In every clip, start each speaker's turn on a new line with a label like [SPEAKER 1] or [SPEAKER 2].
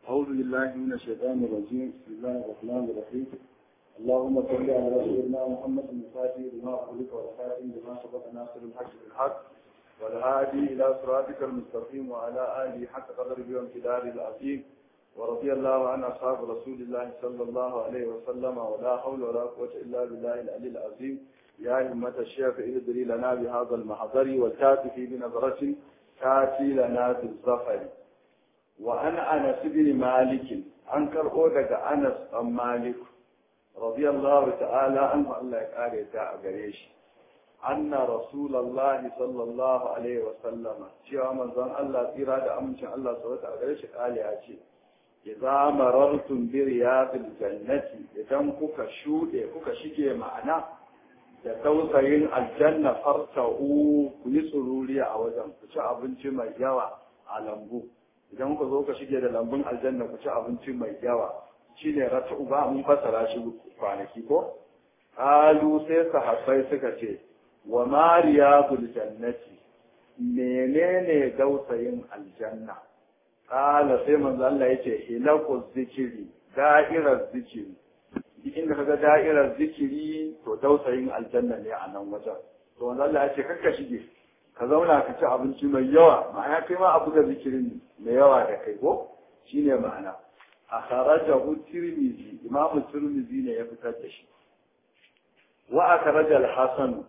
[SPEAKER 1] أعوذ بالله من الشيطان الرجيم بسم الله الرحمن الرحيم اللهم صل على سيدنا محمد الفاتح لما أغلق والخاتم لما سبق ناصر الحق بالحق والهادي إلى صراطك المستقيم وعلى آله حق قدر بيوم كدار العظيم ورضي الله عن أصحاب رسول الله صلى الله عليه وسلم ولا حول ولا قوة إلا بالله العلي العظيم يا همة الشيخ ادري لنا بهذا المحضر والكاتف بنظرة كاتي لنا بالظفر وأن أنس بن مالك أنكر أودك أنس أم مالك رضي الله تعالى عنه الله يقال يتاع قريش أن رسول الله صلى الله عليه وسلم شيء من ظن الله إرادة أمشي الله سوى قريش قال يا شيء إذا مررتم برياض الجنة إذا كوكا شوɗe kuka shige ma'ana da tausayin aljanna farta'u ku yi tsururiya a wajen ku ci abinci mai yawa a lambu idan ku zo ka shige da lambun aljanna ku ci abinci mai yawa shine rata'u ba mun fasara shi kwanaki ko qalu sai sahabbai suka ce wa mariyadul jannati menene dausayin aljanna qala sai manzo Allah yace hilaqu zikiri da'irar zikiri duk inda kaga da'irar zikiri to dausayin aljanna ne a nan wajen to manzo Allah yace kakka shige ka zauna ka ci abinci mai yawa ma'ana kai ma abu da zikirin mai yawa da kai ko shine ma'ana a kharajahu tirmizi imamu tirmizi ne ya fitar da shi wa akhraja al-hasan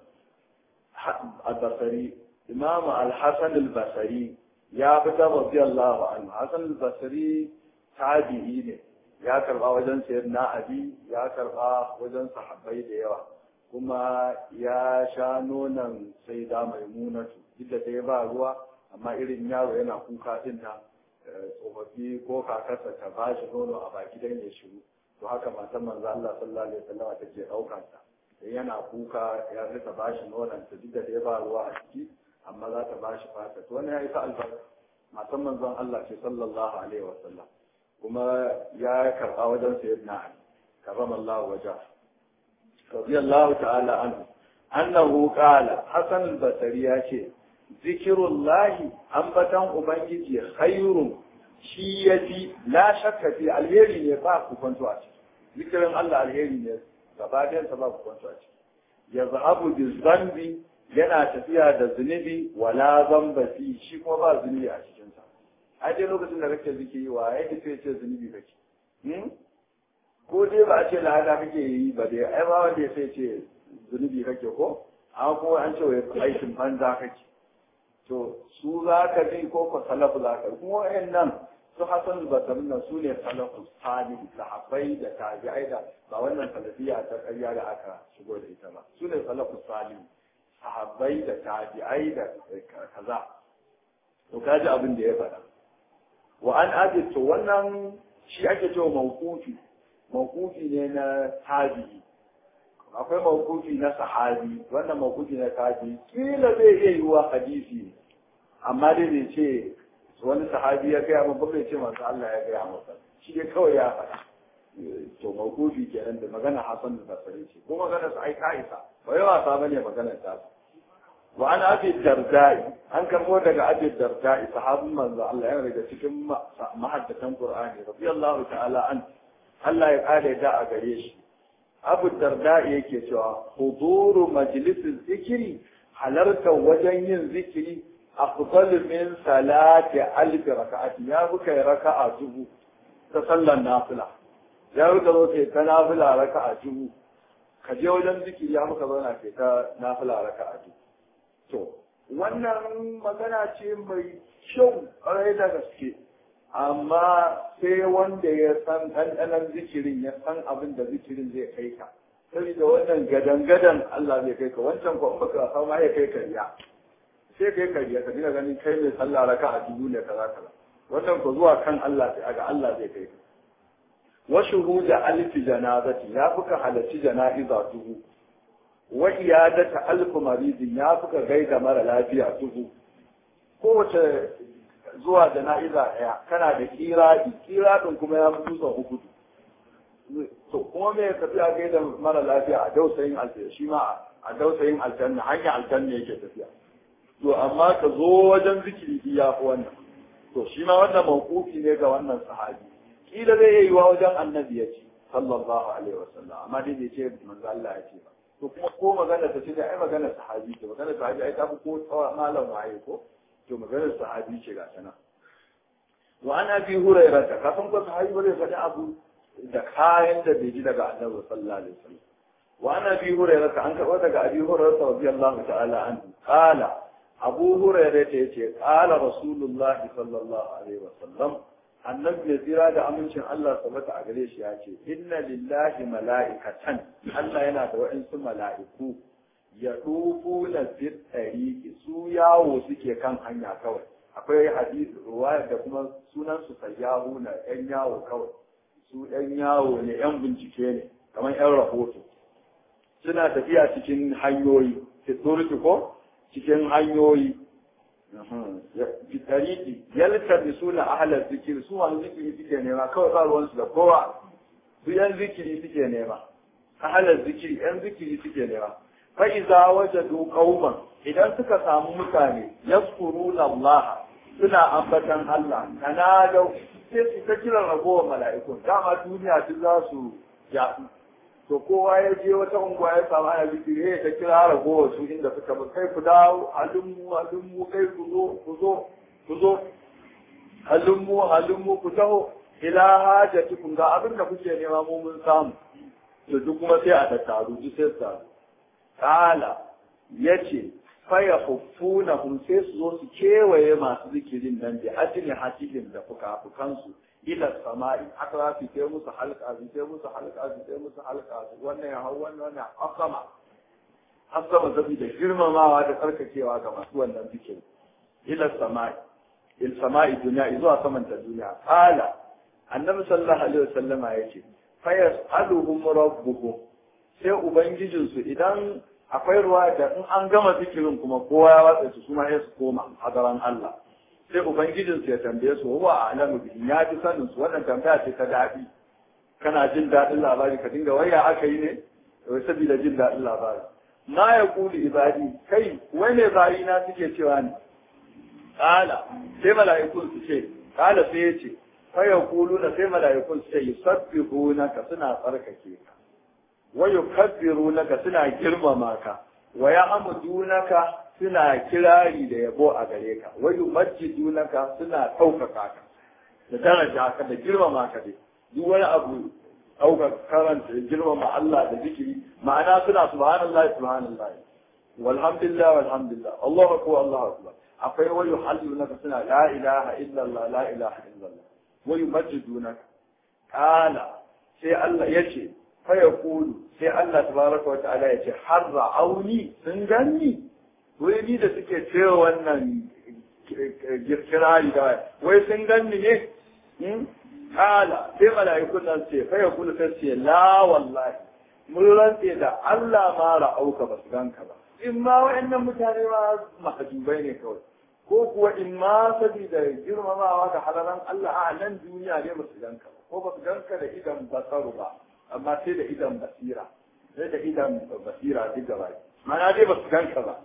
[SPEAKER 1] al-basri imamu al-hasan al-basri ya fitar radiyallahu anhu hasan al-basri tabi'i ne ya karba wajen sayyidina abi ya karba wajen sahabbai da yawa kuma ya sha nonon sai da maimunatu duk da dai ba ruwa amma irin yaro yana kuka din nan tsofaffi ko kakarsa ta ba shi nono a baki dan ya shiru to haka matan manzo Allah sallallahu alaihi wasallam ta ke daukar sa dan yana kuka ya rika ba shi nonon ta duk da dai ba ruwa a ciki amma za ta ba shi fata to wannan ya isa albarka matan manzon Allah ce sallallahu alaihi wasallam kuma ya karba wajen sayyidina Ali karramallahu wajhahu رضي الله تعالى عنه أنه قال حسن البصري ياشي ذكر الله أنبتان أبنجي خير شيئتي لا شك في الهيري نفاق كنتو أتي ذكر الله الهيري نفاق gabaɗayan sa ba ku kwanto a ciki ya zahabu bi zambi yana tafiya da zunubi wala zamba fi shi kuma ba zunubi a cikin sa a dai lokacin da kake zikiri wa yake sai ce zunubi kake ko dai ba a ce lada kake yi ba dai ai ba wanda ya sai ce zunubi kake ko amma ko an ce wai aikin banza kake to su za ka bi ko ko salafu za ka kuma wayannan su hasan basarin nan su ne salafu salih sahabbai da tabi'ai da ba wannan salafiya ta ƙarya da aka shigo da ita ba su ne salafu salih sahabbai da tabi'ai da kaza to kaji abin da ya faɗa wa an abi to wannan shi ake cewa mawqufi mawkufi ne na tabi'i akwai mawkufi na sahabi wannan mawkufi na tabi'i kila zai iya yiwuwa hadisi amma dai bai ce wani sahabi ya gaya min ba bai ce masu Allah ya gaya masa shi dai kawai ya faɗa to mawkufi kenan da magana Hassan da Basri ce ko magana sa ai ka isa ba yawa sa bane magana ta wa an abi dardai an karbo daga abi dardai sahabin manzo Allah yana daga cikin mahaddatan Qur'ani radiyallahu ta'ala an Allah ya kare da a gare shi Abu Darda yake cewa huduru majlisin zikiri halarta wajen yin zikiri afdal min salati alf raka'ati ya buka raka'a dubu ta sallar nafila ya buka zo kai ta nafila raka'a dubu ka je wajen zikiri ya buka zauna kai ta nafila raka'a dubu to wannan magana ce mai kyau ƙwarai da gaske amma sai wanda ya san ɗanɗanon zikirin ya san abin da zikirin zai kai ka saboda wannan gadan-gadan Allah zai kai ka wancan ko in baka san ma ya kai ka riya sai kai ka riya ka dinga ganin kai mai sallah raka a dubu ne kaza kaza wannan ko zuwa kan Allah sai aga Allah zai kai ka wa shuhuda alfi janazati ya fuka halarci jana'iza dubu wa iyadata alfu maridin ya fuka gaida mara lafiya dubu kowace zuwa jana'iza ɗaya kana da kiraɗi kiraɗin kuma ya fi sau uku to kuma me tafiya kai da mara lafiya a dausayin aljanna shi ma a dausayin aljanna hanyar aljanna yake tafiya to amma ka zo wajen zikiri ya fi wannan to shi ma wannan mawqufi ne ga wannan sahabi kila zai yi wa wajen annabi ya ce sallallahu alaihi wasallam amma dai bai ce manzo Allah ya ce ba to kuma ko magana ta ce da ai magana sahabi ce magana sahabi ai ta fi ko tsawa malam waye ko to magana sahabi ce ga sana wa ana bi hurairah ta kafin ko sahabi ba zai faɗi abu da kayan da bai ji daga annabi sallallahu alaihi wasallam wa ana bi hurairah an karɓo daga abi hurairah radiyallahu ta'ala anhu qala abu hurairah ta yace qala rasulullahi sallallahu alaihi wasallam annabi ya tsira da amincin Allah sabata a gare shi ya ce inna lillahi mala'ikatan Allah yana da wa'insu mala'iku ya dufu na fit su yawo suke kan hanya kawai akwai hadisi ruwaya da kuma sunan su sayyahu na yan yawo kawai su yan yawo ne yan bincike ne kamar yan rahoto suna tafiya cikin hanyoyi fiturki ko cikin hanyoyi bitariki yalta bi suna ahalar zikiri su wani zikiri suke nema kawai ba ruwansu da kowa su yan zikiri suke nema ahalar zikiri yan zikiri suke nema fa iza wajadu qauman idan suka samu mutane yaskuruna Allah suna ambatan Allah kana da sai su ta kira ragowar mala'iku dama duniya duk za su yaɗu to kowa ya je wata unguwa ya samu ana zikiri ya ta kira ragowar su inda suka bi kai ku dawo halin mu halin mu kai ku zo ku zo ku zo halin mu halin mu ku taho ila hajatikum ga abin da kuke nema mu mun samu to duk kuma sai a tattaru duk sai su taru kala yace faya huffuna hum sai su zo su kewaye masu zikirin nan da ajini hakikin da fuka-fukansu ila sama'i haka za su kai musu halka su kai musu halka su kai musu halka su wannan ya hau wannan wannan asama asama saboda girmamawa da tsarkakewa ga masu wannan zikirin ila sama'i il sama'i duniya zuwa saman ta duniya qala annabi sallallahu alaihi wasallama yace fa yas'aluhum rabbuhum sai ubangijinsu idan akwai ruwa da in an gama zikirin kuma kowa ya watsa su kuma ya su koma a gaban Allah sai ubangijinsu ya tambaye su wa a'lamu bihi ya ji sanin su wannan tambaya ce ta daɗi kana jin daɗin labari ka dinga waya aka yi ne wai saboda jin daɗin labari ma ya kuli ibadi kai wai ne bayina suke cewa ne kala sai mala'ikun su ce kala sai ya ce fa ya kulu da sai mala'ikun su ce yusabbihunaka suna tsarkake ka wa yukabbirunaka suna girmama ka wa ya'mudunaka suna kirari da yabo a gare ka wa yumajjidunaka suna ɗaukaka ka da daraja ka da girmama ka dai duk wani abu ɗaukar karanta da girmama Allah da zikiri ma'ana suna subhanallahi subhanallahi walhamdulillah walhamdulillah Allahu akbar Allahu akbar akwai wa yuhallunaka suna la ilaha illallah la ilaha illallah wa yumajjidunaka kana sai Allah yace fa yaqulu sai Allah tabaraka wa ta'ala yace har ra'auni sun ganni wai ni da suke cewa wannan kirkirari da wai sun ganni ne kala sai mala'ikun nan ce fa ya kula sai ce la wallahi mun rantse da Allah ma ra'auka ba su ganka ba in ma wa'annan mutane ma mahajubai ne kawai ko kuwa in ma sabida girmamawa ga halaran Allah a nan duniya ne ba su ganka ba ko ba su ganka da idan basaru ba amma sai da idan basira sai da idan basira duk gaba mana dai ba su ganka ba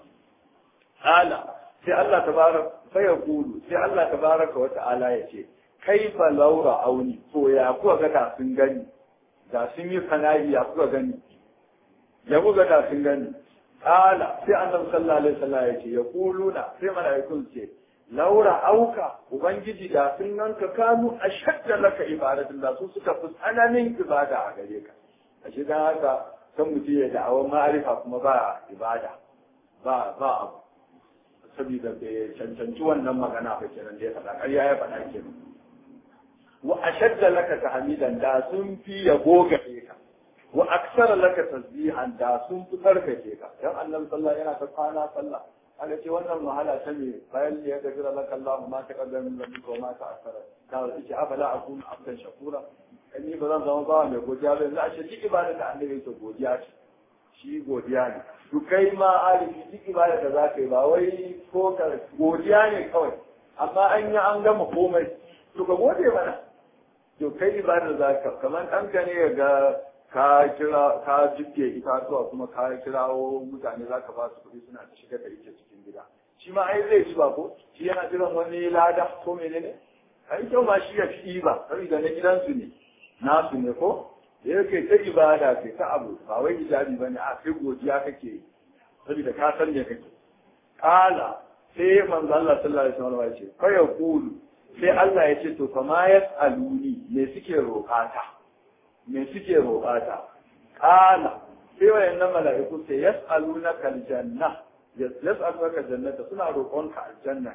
[SPEAKER 1] ala sai Allah tabaraka sai ya kulu sai Allah tabaraka wa ta'ala ya ce kaifa laura auni to ya kuka ga da sun gani da sun yi sana'i ya kuka gani ya kuka da sun gani ala sai annabi sallallahu alaihi wasallam ya ce ya kuluna sai mala'ikun ce laura auka ubangiji da sun ganka kanu ashadda laka ibadatin da su suka fi tsananin ibada a gare ka a shi dan haka kan mutum ya da'awar ma'arifa kuma ba ibada ba ba abu saboda bai cancanci wannan magana ba kenan da ya faɗa ƙarya ya faɗa kenan wa ashadda laka tahmidan da sun fi yabo gare ka wa aksara laka tasbihan da sun fi karkace ka dan annabi sallallahu yana ta kwana sallah aka ce wannan wahala ta me bayan ya ga jira laka Allah ma ta kaddam min rabbi ko ma ta akara ka ce afala akun abdan shakura kan ni ba zan zama bawa mai godiya ba yanzu a ce duk ibada da annabi yake godiya ce shi godiya ne to kai ma alifi duk ibada da za ka yi ba wai ko ka godiya ne kawai amma an yi an gama komai to ka gode mana to kai ibada za ka kamar ɗanka ne ga ka kira ka jibge itatuwa kuma ka kirawo mutane za ka ba su kuɗi suna ta shigar da ita cikin gida shi ma ai zai ci ba ko shi yana jiran wani lada ko menene ai kyau ma shi ya fi ba saboda na gidansu ne nasu ne ko da yake ta ibada kai ta abu ba wai hijabi bane a sai godiya kake saboda ka san me kake kala sai manzo Allah sallallahu alaihi wasallam ya ce fa yaqulu sai Allah ya ce to fa ma yasaluni me suke roƙata me suke roƙata kala sai wayannan mala'iku sai yasalunaka aljanna yas'alunaka jannata suna roƙonka aljanna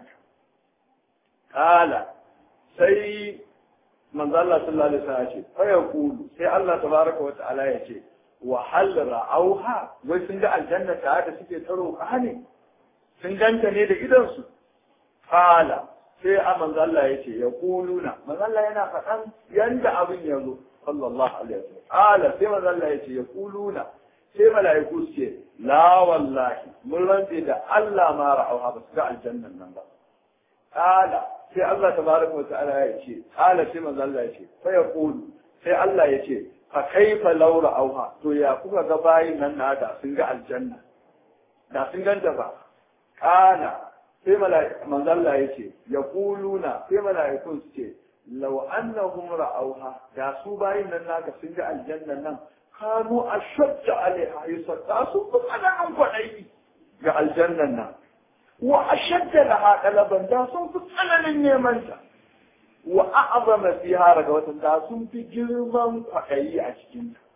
[SPEAKER 1] kala sai manzo Allah sallallahu alaihi wasallam ya ce fa yaqulu sai Allah tabaraka wa ta'ala ya ce wa hal ra'auha wai sun ga aljanna ta da suke ta roƙa ne sun ganta ne da idansu kala sai a manzo Allah ya ce ya kuluna manzo Allah yana faɗan yanda abin ya zo sallallahu alaihi wasallam kala sai manzo Allah ya ce ya kuluna sai mala'iku ce la wallahi mun rantse da Allah ma ra'auha ba su ga aljannan nan ba kala sai Allah tabaraka wa ta'ala ya ce kala sai manzo Allah ya ce fa ya kulu sai Allah ya ce fa kaifa law ra'auha to ya kuka ga bayin nan na da sun ga aljanna da sun ganta ba kana sai manzo Allah ya ce ya kuluna sai mala'ikun su ce law annahum ra'auha da su bayin nan naka sun ga aljanna nan kanu ashadda alaiha yusadda su kuma an kwadai ga aljannan nan wa ashadda laha talaban da sun fi tsananin neman ta wa a'zama fiha daga wata da sun fi girman kwadayi a cikin ta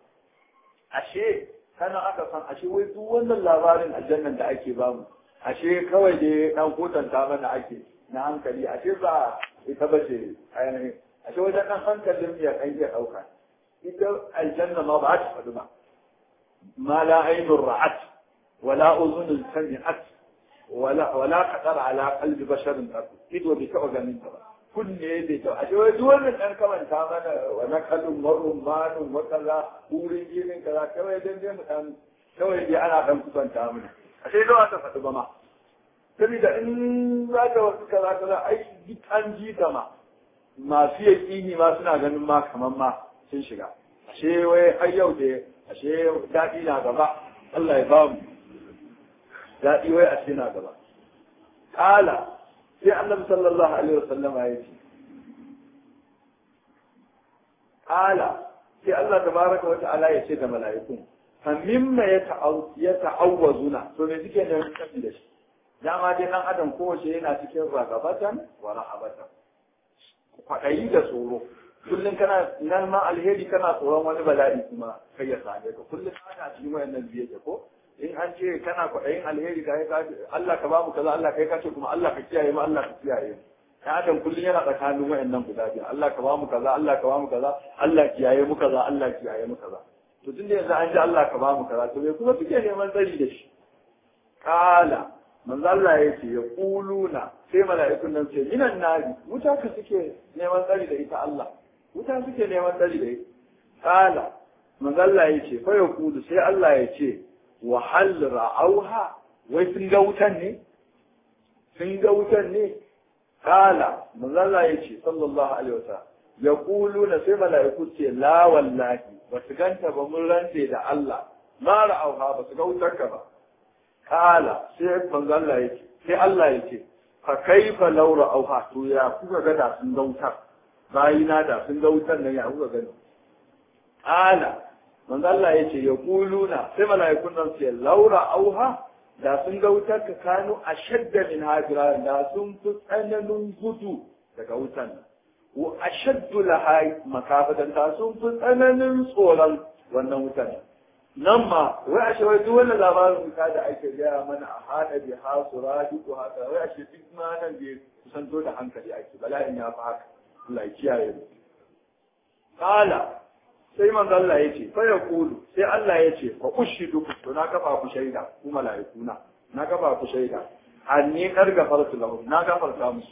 [SPEAKER 1] ashe kana aka san ashe wai duk wannan labarin aljannan da ake bamu ashe kawai dai dan kotanta mana ake na hankali ashe ba ita ba ce ainihin ashe wajen dan hankalin ya kan iya ɗauka ita aljanna ma ba ta faɗi ba ma la ainun ra'at wala uzunun sami'at wala wala qadar ala qalbi basharin qad ido bai taɓa ganin ta ba kunne bai taɓa ashe wai duk wannan dan kamanta mana wa nakalun marun manun wa kaza wurin irin kaza kawai dan dai mu dan kawai dai ana dan kusanta mana ashe da ta faɗi ba ma saboda in za ka wasu kaza kaza ai duk an ji ta ma masu yaƙini ma suna ganin ma kamar ma sun shiga ashe wai har yau da ashe daɗi na gaba Allah ya ba mu daɗi wai ashe na gaba kala sai annabi sallallahu alaihi wasallam ya ce kala sai Allah tabaraka wa ta'ala ya ce da mala'ikun famimma ya ta'awwazuna to me suke neman tafi da shi dama dai dan adam kowace yana cikin ragabatan wa rahabatan kwaɗayi da tsoro kullum kana nan ma alheri kana tsoron wani bala'i kuma kai ya same ka kullum kana cikin wayannan biye da ko in an ce kana kwaɗayin alheri ka ka Allah ka bamu kaza Allah kai ka ce kuma Allah ka kiyaye mu Allah ka kiyaye mu dan adam kullum yana tsakanin wayannan guda biyu Allah ka bamu kaza Allah ka bamu kaza Allah kiyaye mu kaza Allah kiyaye mu kaza to tunda yanzu an ji Allah ka bamu kaza to me kuma suke neman tsari da shi kala manzo Allah ya ce ya kuluna sai mala'ikun nan ce minan nari wuta ka suke neman tsari da ita Allah wuta suke neman tsari da ita kala manzo Allah ya ce fa ya kulu sai Allah ya ce wa hal ra'auha wai sun ga wutan ne sun ga wutan ne kala manzo Allah ya ce sallallahu alaihi wasallam ya kuluna sai mala'iku ce la wallahi ba su ganta ba mun rante da Allah ma ra'auha ba su ga wutar ka ba kala sai manzo Allah yake sai Allah yake fa kaifa law ra'auha to ya kuka ga da sun ga wutar bayina da sun ga wutar nan ya kuka gani kala manzo Allah yace ya kuluna sai malaikun nan ce law ra'auha da sun ga wutar ka kanu ashadda min hajira da sun fi tsananin gudu daga wutar nan wa ashaddu laha makafatan da sun fi tsananin tsoron wannan wutar nan nan ma wai ashe wai duk wannan labarin ka da ake gaya mana a hada bi ha suradi ko haka wai ashe duk ma nan bai kusanto da hankali ake bala'in ya fi haka Allah ya kiyaye mu kala sai manzo Allah ya ce fa yaqulu sai Allah ya ce fa ushidu to na kafa ku shaida ku malaikuna na kafa ku shaida anni kar gafartu lahu na gafarta musu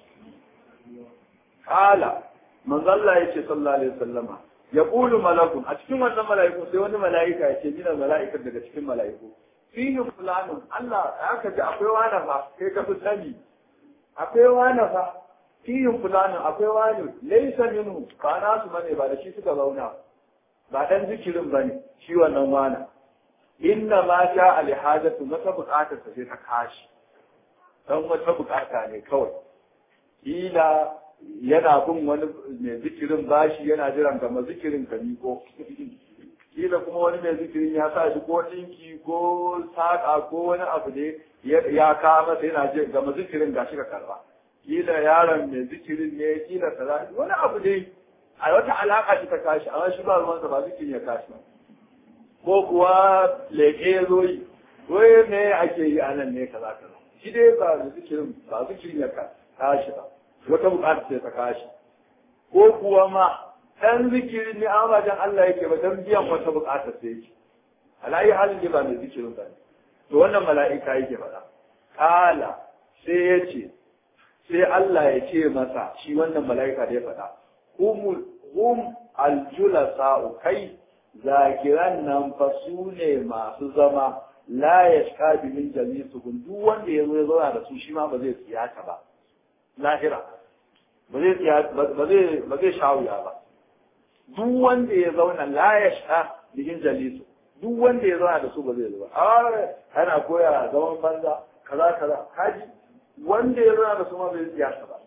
[SPEAKER 1] kala manzo Allah ya ce sallallahu alaihi wasallama ya ƙulu malakun a cikin wannan mala'iku sai wani mala'ika ya ce mina mala'ikar daga cikin mala'iku fihi fulanun Allah ya ka ji akwai wani fa kai ka fi sani akwai wani fa fihi fulanun akwai wani laysa minhu ba na su bane ba da shi suka zauna ba dan zikirin bane shi wannan wani inna ma sha alhajatu mata bukatar sa sai ta kashi dan wata bukata ne kawai kila yana bin wani mai zikirin bashi yana jiran gama zikirin ka miko kila kuma wani mai zikirin ya sa shi ko ɗinki ko saƙa ko wani abu da ya kawo masa yana je gama zikirin gashi ka karba kila yaron mai zikirin ne kila kaza wani abu dai a wata alaƙa shi ta kashi amma shi ba ruwansa ba zikirin ya kashi ko kuwa leƙe ya zo yi wai me ake yi a nan ne kaza kaza shi dai ba zikirin ba zikirin ya kashi ba wata bukata ce ta kashi ko kuwa ma ɗan zikirin ne an wajen Allah yake ba don biyan wata bukata sai yake alayi halin ne ba mai zikirin ba ne to wannan mala'ika yake faɗa kala sai ya ce sai Allah ya ce masa shi wannan mala'ika da ya faɗa humul hum aljulasa'u kai zakiran nan fa su ne masu zama la yashka bi min jami'suhum duk wanda ya zo ya zauna da su shi ma ba zai tsiyata ba lahira ba zai ba zai ba zai shawuya ba duk wanda ya zauna la yashka bi min jalisu duk wanda ya zauna da su ba zai zo ba a ana koya zaman banza kaza kaza kaji wanda ya zauna da su ma bai tsiyata ba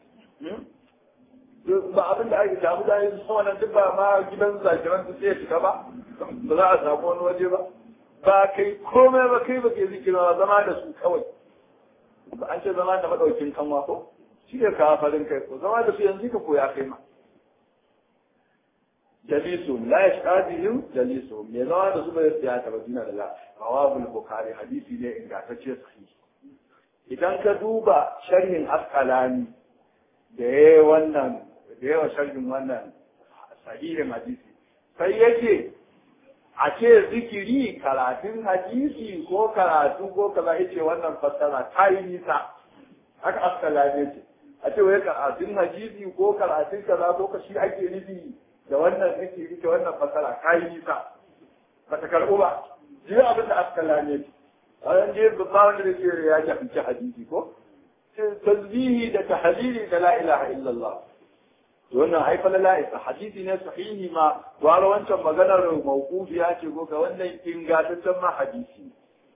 [SPEAKER 1] ba abin da ake damu da yanzu sama nan duk ba ma gidan zakiran su sai shiga ba ba za a samu wani waje ba ba kai komai ba kai ba ke zikira zama da su kawai ba an ce zama da madaukin kanwa ko shi ne kawo farin kai ko zama da su yanzu ka koya kai ma jalisu la yashqadihim jalisu me zama da su bai tsaya ta badina da la rawabul bukhari hadisi ne ingantacce sahihi idan ka duba sharhin asqalani da ya wannan da yawa sharhin wannan sahihin hadisi sai yake a ce zikiri karatun hadisi ko karatu ko kaza yace wannan fassara ta yi nisa haka askala ne ce a ce wai karatun hadisi ko karatun kaza ko ka shi ake nufi da wannan zikiri da wannan fassara ta yi nisa ba ta karɓo ba ji abin da askala ne ce a yan je ba wanda da ke ya jahilci hadisi ko tasbihi da tahlili da la ilaha illallah wannan ai falala isa hadisi ne sahihi ma gwara wancan maganar mawqufi ya ce ko ga wannan ingantaccen ma hadisi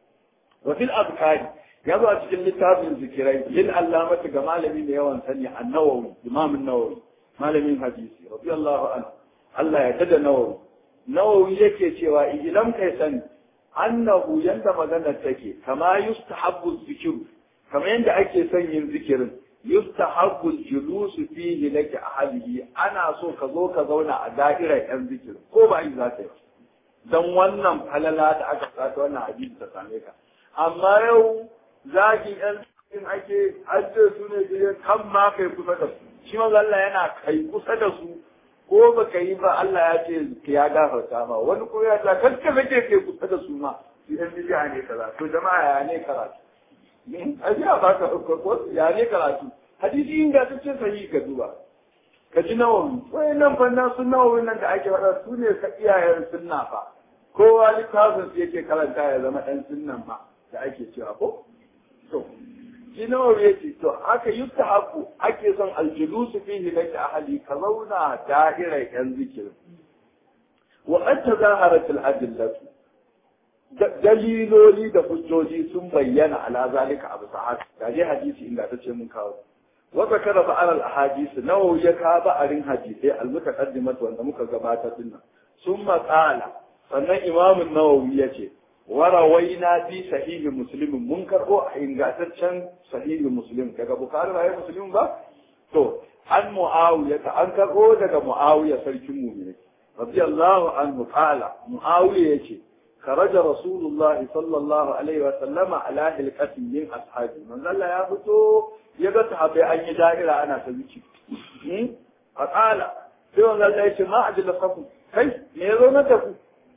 [SPEAKER 1] wa fil azkari ya zo a cikin littafin zikirai lil allamati ga malami da yawan sani an-nawawi imam an-nawawi malamin hadisi radiyallahu anhu Allah ya tada nawawi nawawi yake cewa idan kai sani annahu yanda maganar take kama yustahabbu zikru kamar yanda ake son yin zikirin yustahabbu julusu fihi laki ahlihi ana so ka zo ka zauna a da'irar yan zikir ko ba yi za ka yi dan wannan falala da aka sata wannan hadisi ta same ka amma yau zaki yan zikirin ake ajiye su ne je kan ma kai kusa da su shi ma Allah yana kai kusa da su ko ba ka yi ba Allah ya ce ya gafarta ma wani ko ya ta kanka kake kai kusa da su ma idan bidiya ne kaza to jama'a ya ne karatu a ji a baka ko ya ne karatu hadisi inda ta ce sahi ka duba ka ji nawawi wai nan fa nan sun nawawi nan da ake faɗa su ne ka iyayen sunna fa kowa littafin su yake karanta ya zama ɗan sunnan ma da ake cewa ko to shi nawawi yake to haka yutta haku ake son aljulusu fihi laki ahli ka zauna da'irar yan zikirin wa qad tazaharat al-adillatu daliloli da hujjoji sun bayyana ala zalika abu sa'ad da je hadisi inda ta ce mun kawo wa zakara ba'al al ahadith nawawi ya ka ba'arin hadisai al mutaqaddimat wanda muka gabatar din nan summa qala sannan imam an-nawawi yace wa rawaina fi sahih muslim mun karbo a ingantaccen sahih muslim daga bukhari ba muslim ba to an muawiya ta an karbo daga muawiya sarkin mu'mini radiyallahu anhu qala muawiya yace خرج رسول الله صلى الله عليه وسلم على هلكة من أصحابه من ذا لا يفتو يقول صحابي أن يدائر أنا تبكي فقال سيوان ذا الله يشي ما أجل صفو كيف ميزو نتفو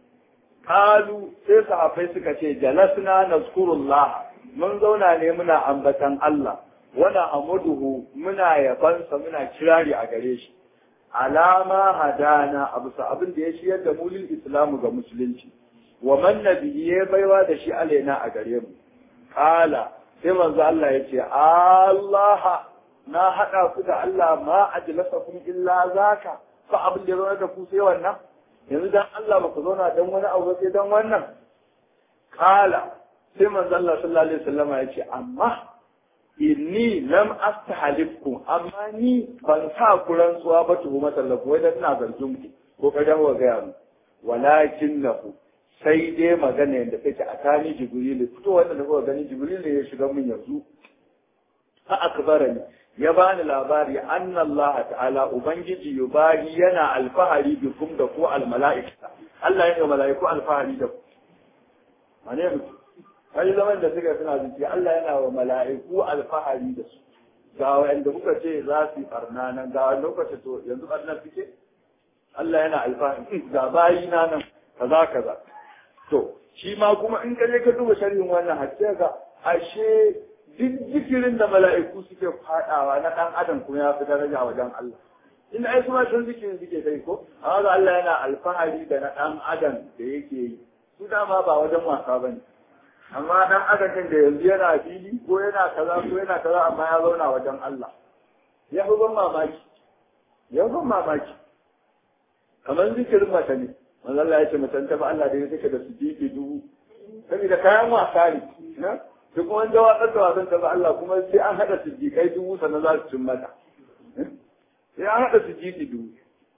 [SPEAKER 1] قالوا سي صحابي سكتي جلسنا نذكر الله من زونا نمنا أنبتا الله ونا أمده منا يبنس منا كراري أغريش alama hadana abu abin da ya shiyar da mulil islamu ga musulunci wa man nabiyye baiwa da shi alaina a gare mu kala sai manzo Allah ya ce Allah na hada ku da Allah ma ajlasakum illa zaka fa abin da zauna da ku sai wannan yanzu dan Allah ba ku zauna dan wani abu sai dan wannan kala sai manzo Allah sallallahu alaihi wasallama ya ce amma inni lam astahalifkum amma ni ban sa ku rantsuwa ba tuhumatan lakum wai dan ina zargin ku ko ka dawo ga mu walakin nahu sai dai magana yadda take a tani jibril fito wanda da kuka gani jibril ne ya shiga min yanzu fa akbarani ya bani labari anna Allah ta'ala ubangiji yubari yana alfahari bikum da ku almala'ika Allah yana mala'iku alfahari da ku mane mutum kai zaman da suka suna zuci Allah yana wa mala'iku alfahari da su ga wanda kuka ce za su yi barna nan ga wanda kuka ce to yanzu barna suke Allah yana alfahari ga bayi na nan kaza kaza to shi ma kuma in ka je ka duba sharhin wannan hadisi ga ashe duk zikirin da mala'iku suke fadawa na dan adam kuma ya fi daraja wajen Allah in ai kuma sun zikirin suke kai ko amma ga Allah yana alfahari da na dan adam da yake yi su dama ba wajen wasa bane amma dan adadin da yanzu yana fili ko yana kaza ko yana kaza amma ya zauna wajen Allah ya fi ban mamaki ya fi ban mamaki kamar zikirin mace ne manzo Allah ya ce mace ta ba Allah da ya take da sujudi dubu saboda kayan wasa ne na duk kuma da wasan da wasan ta ba Allah kuma sai an hada sujudikai dubu sannan za su cin mata sai an hada sujudi dubu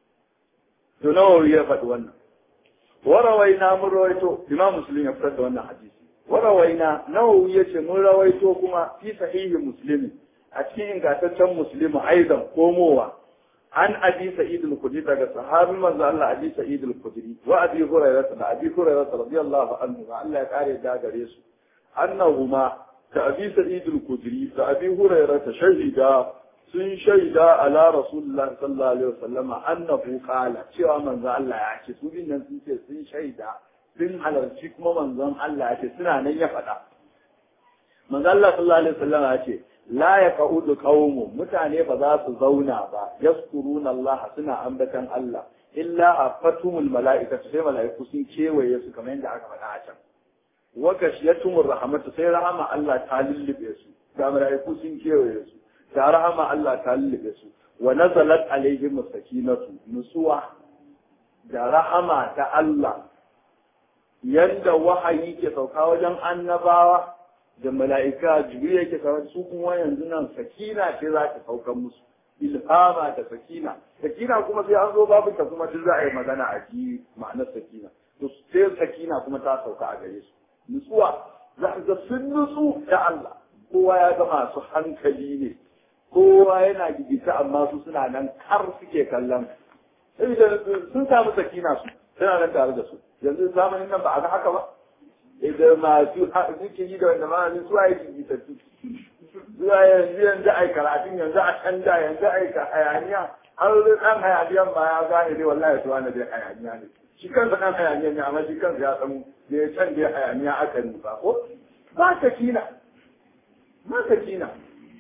[SPEAKER 1] to nawa ya faɗi wannan warawaina mun rawaito imam muslim ya fitar da wannan hadisi warawaina nawawi yace mun rawaito kuma fi sahihi muslim a cikin ingantaccen muslim aidan komowa an abi sa'id al-khudri daga sahabi manzo Allah abi sa'id al-khudri wa abi hurairah da abi hurairah radiyallahu anhu Allah ya kare da gare su annahuma ka abi sa'id al-khudri da abi hurairah shahida sun shaida ala rasulullah sallallahu alaihi wasallama annahu qala cewa manzo Allah ya ce su bin nan sun ce sun shaida sun halarci kuma manzon Allah ya ce suna nan ya faɗa manzo Allah sallallahu alaihi wasallama ya ce la yaqudu qaumu mutane ba za su zauna ba yaskuruna Allah suna ambatan Allah illa afatumul mala'ikatu sai mala'iku sun kewaye su kamar yadda aka faɗa a can wa gashiyatumur rahmatu sai rahama Allah ta lullube su ga mala'iku sun kewaye su da rahama Allah ta lullube su wa nazalat alaihim sakinatu nusuwa da rahama ta Allah yanda wahayi ke sauka wajen annabawa da mala'ika jibril yake sauka su kuma yanzu nan sakina ce za ta sauka musu ilhama da sakina sakina kuma sai an zo babu ta kuma duk za a yi magana a ji ma'anar sakina to sai sakina kuma ta sauka a gare su nutsuwa za ga sun nutsu da Allah kowa ya ga masu hankali ne kowa yana gigita amma su suna nan kar suke kallon saboda sun samu sakina su suna nan tare da su yanzu zamanin nan ba a ga haka ba idan masu zikiri da wanda malamin su ayi gigita su zuwa yanzu yanzu ai karatun yanzu a canja yanzu ai ka hayaniya har dan hayaniyan ma ya gane dai wallahi to wani dai hayaniya ne shi kansa dan hayaniya ne amma shi kansa ya san da ya can dai hayaniya aka nufa ko ba sakina ba sakina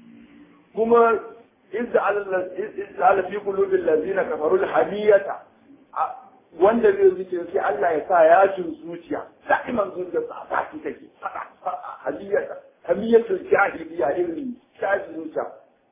[SPEAKER 1] kuma izda ala fi qulubil ladina kafaru alhamiyata wanda zai zuce sai Allah ya sa yashin zuciya da'iman zuciya sa ta ki take hamiyata hamiyatul jahiliya irin shaji zuciya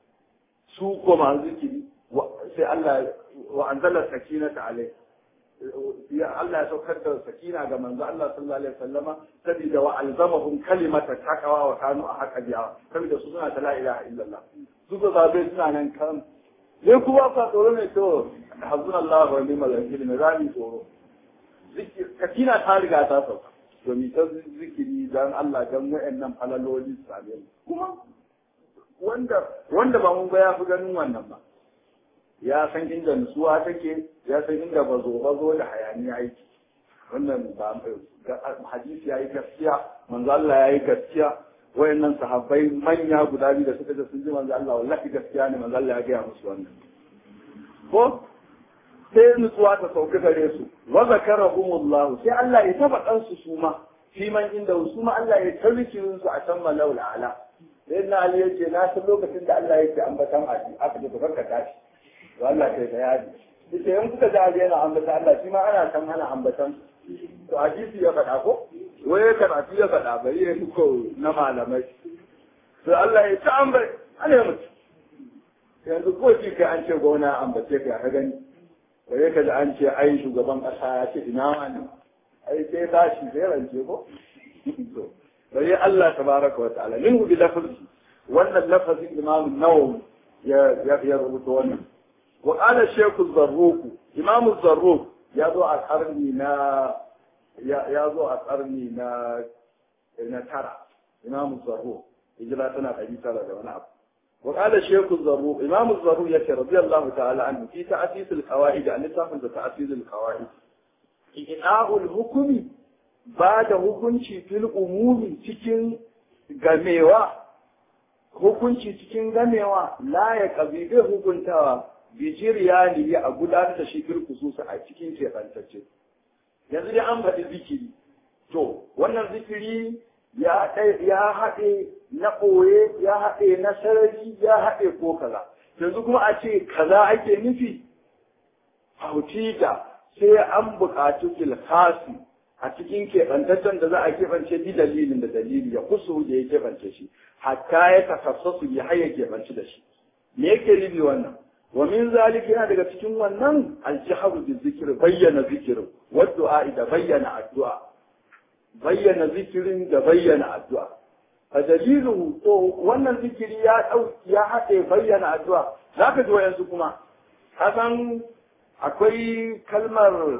[SPEAKER 1] su kuma zikiri sai Allah wa anzala sakinata alai ya Allah ya saukar da sakina ga manzo Allah sallallahu alaihi wasallama saboda wa alzamahum kalimata taqwa wa kanu a haka biya saboda su suna ta la ilaha illallah su ga zabe suna nan kan ne kuma fa tsoro ne to hazuna Allah wa ni'mal wakil ne rami tsoro zikir sakina ta riga ta sauka to mi ta zikiri dan Allah dan wayannan falaloli sabe kuma wanda wanda ba mun ga ya fi ganin wannan ba ya san inda nutsuwa take ya san inda bazo bazo da hayaniya aiki wannan ba hadisi yayi gaskiya manzo Allah yayi gaskiya wayannan sahabbai manya guda biyu da suka ce sun ji manzo Allah wallahi gaskiya ne manzo Allah ya gaya musu wannan ko sai nutsuwa ta sauka gare su wa zakarahumullahu sai Allah ya taba dan su suma fi man inda su ma Allah ya tarbikin su a can mala'ul ala sai na Ali yace na san lokacin da Allah yake ambatan aji aka ji ka tashi Allah kai bayani ita yan kuka ji aje yana ambata Allah shi ma ana san ana ambatan to hadisi ya faɗa ko wai karatu ya faɗa bari ya ko na malamai to Allah ya ta ambai ana mutu yanzu ko shi kai an ce gona ambace ka ka gani bare ka da an ce ai shugaban ƙasa ya ce ina wani ai sai tashi sai rance ko to bare Allah tabaraka wa ta'ala minhu bi lafzi wannan lafazin imam nawawi ya ya rubuta wannan wa qala shaykh az-zarruq imam az-zarruq ya zo a karni na ya zo a karni na na tara imam az-zarruq hijira tana ɗari tara da wani abu وقال الشيخ الزروق إمام الزروق يكي رضي الله تعالى عنه في تأسيس القواعد أن تفهم تأسيس القواعد إناء الحكم بعد hukunci fil umumi cikin gamewa hukunci cikin gamewa la ya kabi bai hukuntawa bijiriya ne a gudanar da shi fil kususa a cikin keɓantacce yanzu dai an faɗi zikiri to wannan zikiri ya haɗe na ɓoye ya haɗe na sarari ya haɗe ko kaza yanzu kuma a ce kaza ake nufi hautita sai an buƙaci kilkasi a cikin keɓantaccen da za a keɓance bi dalilin da dalili ya kusu da ya keɓance shi hatta ya takassasu ya haya keɓance da shi me yake nufi wannan wa min zalika yana daga cikin wannan aljaharu bi zikir bayyana zikirin wa du'a da bayyana addu'a bayyana zikirin da bayyana addu'a a dalilu to wannan zikiri ya dau ya haɗe bayyana addu'a zaka ji wayansu kuma kasan akwai kalmar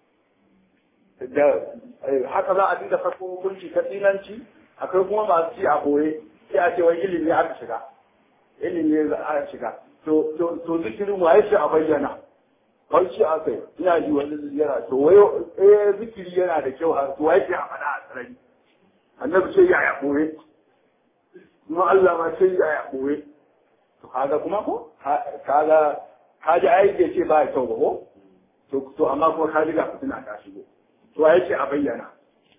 [SPEAKER 1] da haka za a dinga sako hukunci ta tsinanci akwai kuma masu ci a boye sai a ce wai ilimi aka shiga ilimi aka shiga to to to zikirin waye shi a bayyana har shi aka yi ina ji wani yana to wayo eh zikiri yana da kyau har to waye shi a faɗa a sarari annabi sai ya ya boye kuma Allah ma sai ya ya boye to kaga kuma ko kaga kaji ai bai ce ba kyau ba ko to to amma kuma kaji ga fitina ta shigo to ya ce a bayyana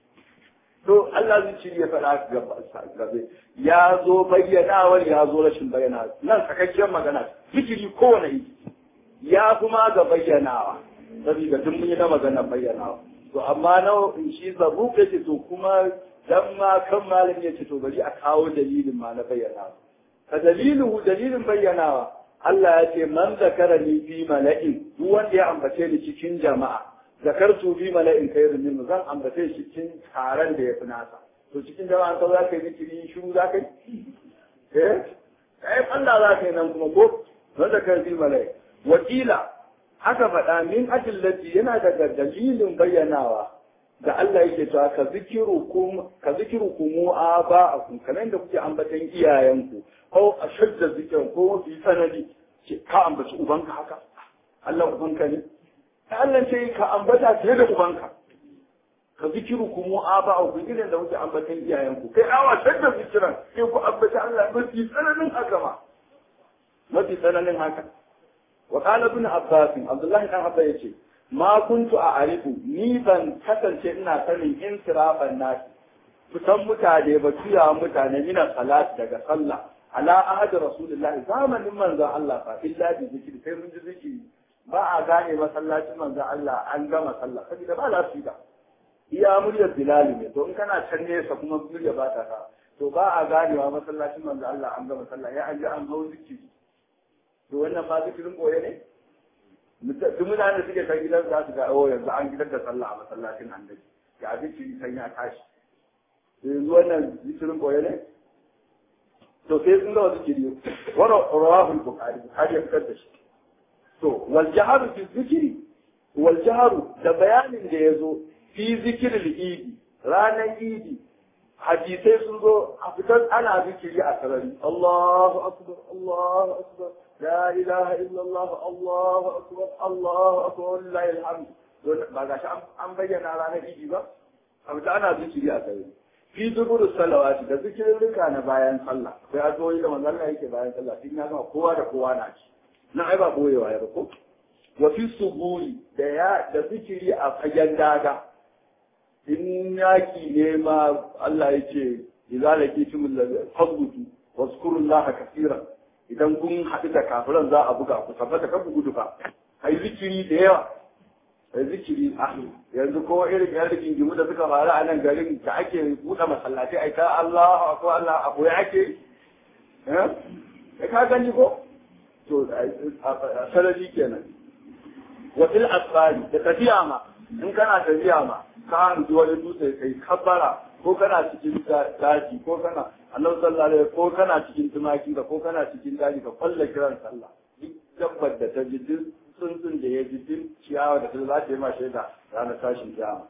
[SPEAKER 1] to Allah zai ci ya faɗa gabe ya zo bayyanawar ya zo rashin bayyana nan sakakkiyar magana zikiri kowane yi ya kuma ga bayyanawa saboda duk mun yi na magana bayyanawa to amma na shi zabu ce to kuma dan ma kan malami ya ce to bari a kawo dalilin ma na bayyanawa ka dalilu dalilin bayyanawa Allah ya ce man zakara ni fi mala'in duk wanda ya ambace ni cikin jama'a zakartu fi mala'in khairun min zan ambace shi cikin taron da ya fi nasa to cikin jama'a ka za ka yi zikiri shiru za ka yi eh eh Allah za ka yi nan kuma ko man zakara fi mala'in wakila aka faɗa min adillati yana daga dalilin bayyanawa da Allah yake cewa ka zikiru kum ka zikiru kumu aba'akum kamar da kuke ambatan iyayenku ko ashadda zikirin ko mafi sanadi ce ka ambaci ubanka haka Allah ubanka ne Allah ce ka ambata fiye da ubanka ka zikiru kumu aba'akum irin da kuke ambatan iyayenku kai awa shadda zikiran sai ku ambata Allah mafi tsananin haka ma mafi tsananin haka wa qala ibn abbas abdullahi dan abba yace ma kuntu a arifu ni ban kasance ina sanin in sirafan nasi fitan mutane ba tuya mutane mina salat daga sallah ala ahad rasulullah zamanin manzon Allah fa illa bi zikri sai mun ji zikiri ba a gane masallacin manzon Allah an gama sallah saboda ba lafiya iya muryar bilal ne to in kana can nesa kuma murya ba ta ka to ba a ganewa masallacin manzon Allah an gama sallah ya an ji an hau zikiri to wannan ma zikirin koye ne duk mutane suke kan gidan za su ga oh yanzu an gidan da sallah a masallacin annabi ya zikiri san ya tashi yanzu wannan zikirin koye ne to sai sun ga zikiri wara rawahu bukhari bukhari ya fitar da shi to wal jaharu fi zikiri wal jaharu da bayanin da yazo fi zikril idi ranar idi hadisai sun zo a fitar ana zikiri a sarari Allahu akbar Allahu akbar لا إله إلا الله الله أكبر الله أكبر ولله الحمد ba ga shi an bayyana ranar idi ba abu da ana zikiri a kai fi dubur salawati da zikirin rika na bayan sallah sai a zoyi da manzon Allah yake bayan sallah tun ya gama kowa da kowa na ci na ai ba boyewa ya ba ko wa fi suburi da ya da zikiri a fagen daga in yaki ne ma Allah yake idza lakitumul fadbutu wazkurullaha kaseeran idan kun haɗu da kafiran za a buga ku tabbata kan ku gudu fa ai zikiri da yawa ai zikiri a yanzu ko irin yan rigingimu da suka faru a nan garin da ake buɗe masallaci ai ta Allah ko Allah a koyi ake eh ka gani ko to sarari kenan wa fil asfari da tafiya ma in kana tafiya ma ka hanzu wani dutse kai kabbara ko kana cikin daji ko kana annabi sallallahu alaihi ko kana cikin tumaki ka ko kana cikin daji ka kwalla kiran sallah duk dabbar da ta ji duk tsuntsun da ya ji duk ciyawa da ta za ta yi ma shaida ranar tashin kiyama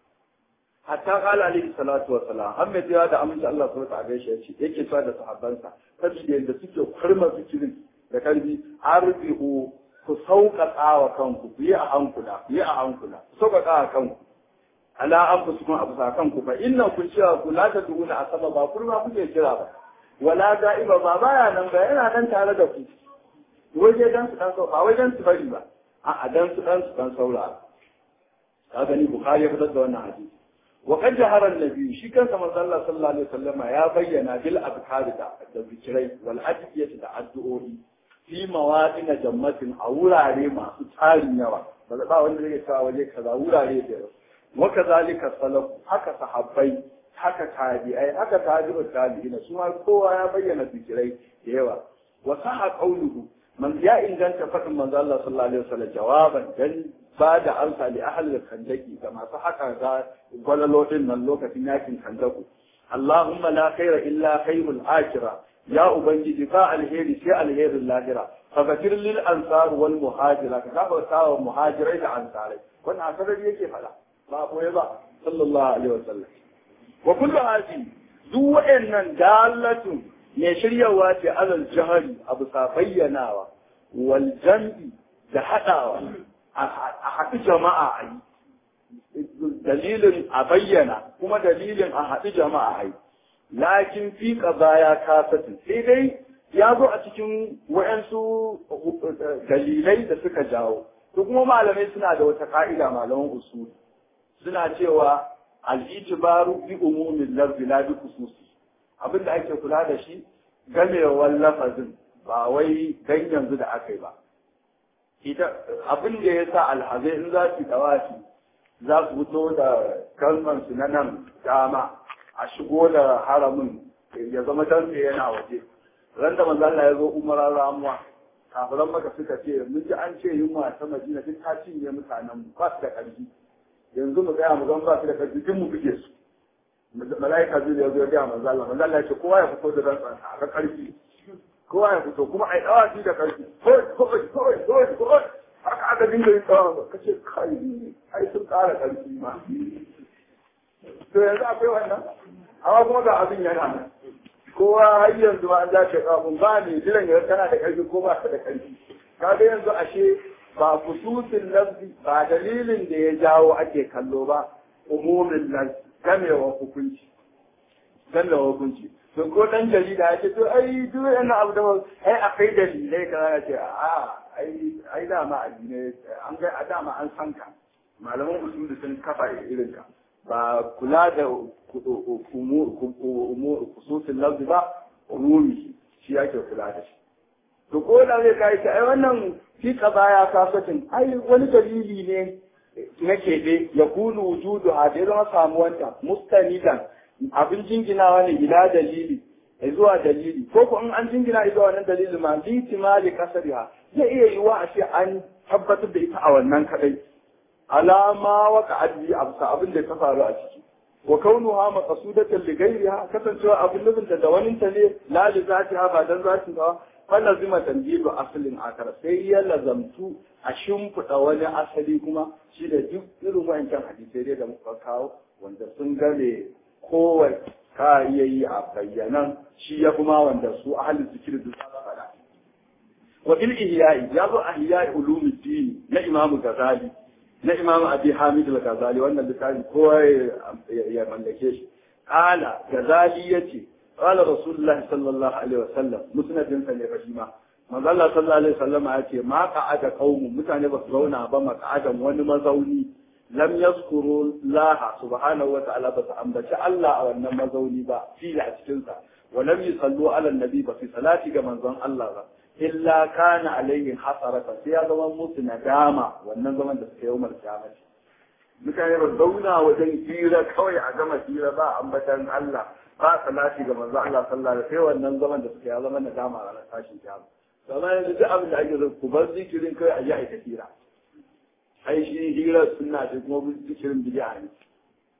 [SPEAKER 1] hatta kala alaihi salatu wassalam an mai tsaya da aminci Allah subhanahu wa ta'ala gaishe yace yake cewa da sahabbansa saboda yadda suke kurma zikirin da karbi arbihu ku sauƙaƙa wa kanku ku yi a hankula ku yi a hankula ku sauƙaƙa wa kanku ala an ku sukun abu sakan ku fa inna kun cewa ku la ta duuna a sama ba kurma kuke kira ba wala ga'iba ba baya nan ba yana nan tare da ku waje dan su dan ba wai dan su bari ba a dan su dan su dan saurara ka gani bukhari ya fitar da wannan hadisi wa qad jahara an-nabi shi kansa manzo Allah sallallahu alaihi wasallam ya bayyana bil azkar da da zikirai wal adiyati da addu'o'i fi mawadin jammatin a wurare masu tarin yawa ba ba wanda zai kawo waje kaza wurare da yawa wa kazalika salaf haka sahabbai haka tabi'ai haka tabi'ut tabi'ina su ma kowa ya bayyana zikirai da yawa wa saha qawluhu man ya inganta fadin manzo Allah sallallahu alaihi wasallam jawaban dan ba da amsa li ahli kandaki ga masu haka ga gwalalo din nan lokacin yakin kandaku Allahumma la khaira illa khairul akhirah ya ubangiji ba alheri sai alherin lahira faghfir lil ansar wal muhajira ka gafarta wa muhajirai da ansarai wannan asarar yake fada ba koyi ba sallallahu alaihi wasallam wa kullu hadi duk wa'annan dalatun ne shiryawa ce alal jahari abu sa bayyanawa wal jam'i da hadawa a haɗu jama'a a yi dalilin a bayyana kuma dalilin a haɗu jama'a a yi lakin fi baya kasatin sai dai ya zo a cikin wa'yansu dalilai da suka jawo to kuma malamai suna da wata ka'ida malaman usul suna cewa al'itibaru bi umumin lafzi la bi khususi abin da ake kula da shi gamewar lafazin ba wai dan yanzu da aka yi ba ita abin da ya sa alhazai in za su dawafi za su fito da kalman su na nan dama a shigo da haramin ya zama dan yana waje ran da manzo Allah ya zo umarar ramuwa kafiran maka suka ce mun ji an ce yunwa ta Madina duk ta cinye mutanen mu ba su da ƙarfi yanzu mu tsaya mu zan ba su da ƙarfi duk mu buge su malaika zai ya zo ya ga manzo Allah manzo Allah ya ce kowa ya fito da rantsa a ga ƙarfi kowa ya fito kuma ai dawa shi da ƙarfi koi koi koi koi koi haka aka dinga yin tsawon ka ce kai ai sun ƙara ƙarfi ma to yanzu akwai wannan amma kuma ga abin yana nan kowa har yanzu ma an za ta kafin ba ne jiran yanzu tana da ƙarfi ko ba ta da ƙarfi kaga yanzu ashe ba kususin lafzi ba dalilin da ya jawo ake kallo ba umumin lafzi gamewa hukunci gamewa hukunci to ko dan jarida ya ce to ai duk yana abu da ai akwai dalilai kaza ya ce a ai ai dama addinai an ga a dama an san ka malaman usuli sun kafa irin ka ba kula da kususin lafzi ba umumi shi yake kula da shi to ko da zai kai ta ai wannan fi baya kasatin ai wani dalili ne na keɓe ya kunu wujudu a da zama samuwanta mustanidan abin jinginawa ne ila dalili zuwa dalili ko ko in an jingina zuwa wannan dalili ma bi timali kasariha zai iya yiwa a ce an tabbatar da ita a wannan kadai alama waka adli absa abin da ta faru a ciki wa kaunuha maqsudatan li ghayriha kasancewa abin nufin da wani ta ne la li zatiha ba dan zatin ba wannan zima tanjibu asalin akara sai ya lazamtu a shimfiɗa wani asali kuma shi da duk irin wayancan hadisai dai da muka kawo wanda sun game kowai ka iya yi a bayyanan shi ya kuma wanda su ahalin zikir duk za su faɗa wa bil ihya'i ya zo a ihya'i ulumuddin na imamu gazali na imamu abi hamid al-ghazali wannan littafi kowa ya mallake shi qala gazali yace qala rasulullah sallallahu alaihi wasallam musnadin sa ne fashima manzo Allah sallallahu alaihi wasallam yace ma qa'ada qaumu mutane ba su zauna ba maq'adan wani mazauni lam yazkuru laha subhanahu wa ta'ala ba su ambaci Allah a wannan mazauni ba fi a cikin sa wa lam yusallu ala annabi ba fi salati ga manzon Allah ba illa kana alaihi hasaratan sai ya zama musu nadama wannan zaman da suka yi umar kiyamati mutane ba zauna wajen hira kawai a gama hira ba ambatan Allah ba salati ga manzo Allah sallallahu alaihi sai wannan zaman da suka yi zama nadama a ranar tashin kiyama kamar yanzu duk abin da ake zo ku bar zikirin kai a yi aika hira ai shi hira sunna ce kuma zikirin bid'a ne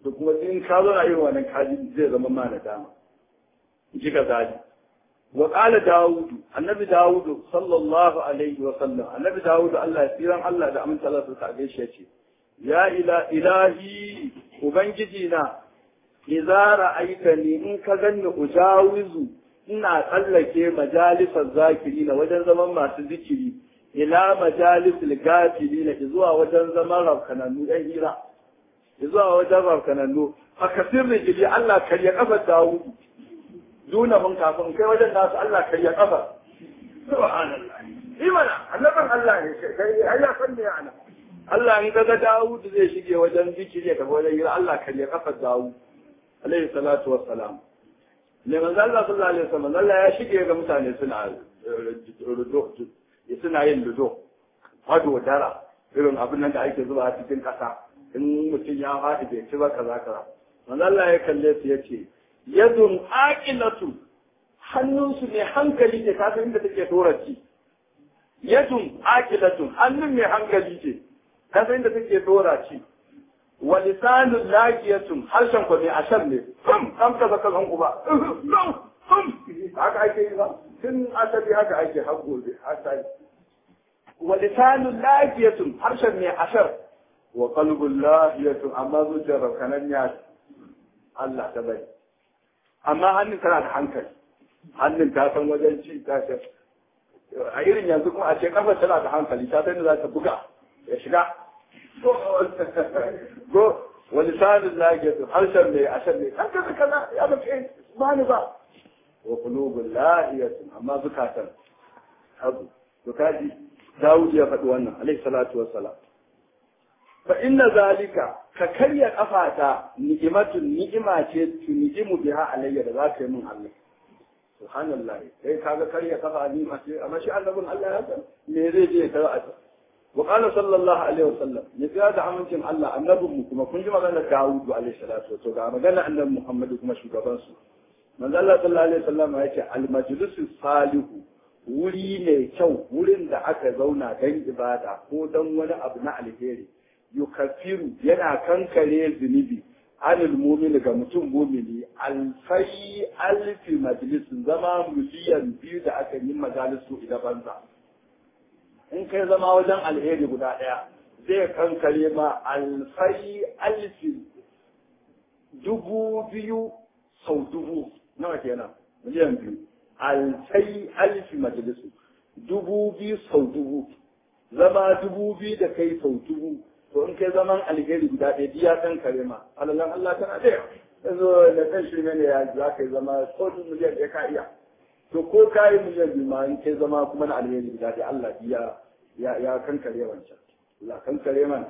[SPEAKER 1] da kuma in ka zo na irin wannan kaji zai zama ma na dama ji ka zali wa qala daud annabi daud sallallahu alaihi wa sallam annabi daud Allah ya tsiran Allah da aminta Allah ta gaishe ce ya ila ilahi ubangiji na idza ra'aitani in ka ganni ujawizu ina tsallake majalisar zakiri na wajen zaman masu zikiri ila majalisul gafili na zuwa wajen zaman rafkanannu ɗan hira zuwa wajen rafkanannu a kasir rijili Allah karya kafar Dawudu duna mun kafin kai wajen nasu Allah karya kafar subhanallah imana annabin Allah ne kai ai ya san me ana Allah in kaga Dawudu zai shige wajen zikiri ya tafi wajen hira Allah karya kafar Dawudu alaihi salatu wassalam ne manzo Allah sallallahu alaihi wasallam Allah ya shige ga mutane suna rudo suna yin ludo hado dara irin abin nan da ake zuba a cikin kasa in mutum ya haɗu bai ci ba kaza kaza manzo Allah ya kalle su yace yadun aqilatu hannunsu ne hankali ne ka san inda take dora ci yadun aqilatu hannun mai hankali ce ka san inda take dora ci wa lisanun laqiyatun harshen ko ne ashar ne kam kam kaza kaza uba haka ake yi ba tun asali haka ake har gobe asali wa lisanun laqiyatun harshen ne ashar wa qalbun lahiyatun amma zuciyar rakanan ya Allah ta bai amma hannun tana da hankali hannun ta san wajen ci ta san a irin yanzu kuma a ce kafa tana da hankali ta san da za ta buga ya shiga go wa lisanun lahiyatun harshen ne ashar ne kan kaza kaza ya ba ce ba ni ba wa qulubun lahiyatun amma zukatan abu to kaji Dawud ya faɗi wannan alaihi salatu wassalam fa inna zalika ka karya kafata ni'imatun ni'ima ce tu ni'imu biha alayya da zaka yi min Allah subhanallah kai kaga karya kafa ni'ima ce amma shi annabin Allah ya san me zai je ta a wa qala sallallahu alaihi wasallam ya ga da amincin Allah annabin mu kuma kun ji maganar Dawud alaihi salatu wasallam ga maganar annabi Muhammad kuma shugaban su manzo Allah sallallahu alaihi wasallam ya ce al majlisu salihu wuri mai kyau wurin da aka zauna don ibada ko don wani abu na alheri yukafiru yana kankare zunubi anil mumini ga mutum mumini alfai alfi majalisun zama miliyan biyu da aka yi majalisu idan banza in kai zama wajen alheri guda ɗaya zai kankare ma alfai alfi dubu biyu sau dubu nawa kenan miliyan biyu alfai alfi majalisu dubu biyu sau dubu zama dubu biyu da kai sau dubu to in kai zaman alheri guda ɗaya biya kan kare ma alalan Allah tana da yanzu da kan shi ne ya za ka yi zama ko miliyan ɗaya ka iya to ko ka yi miliyan biyu ma in kai zama kuma na alheri guda ɗaya Allah biya ya ya kan kare wancan Allah kan kare mana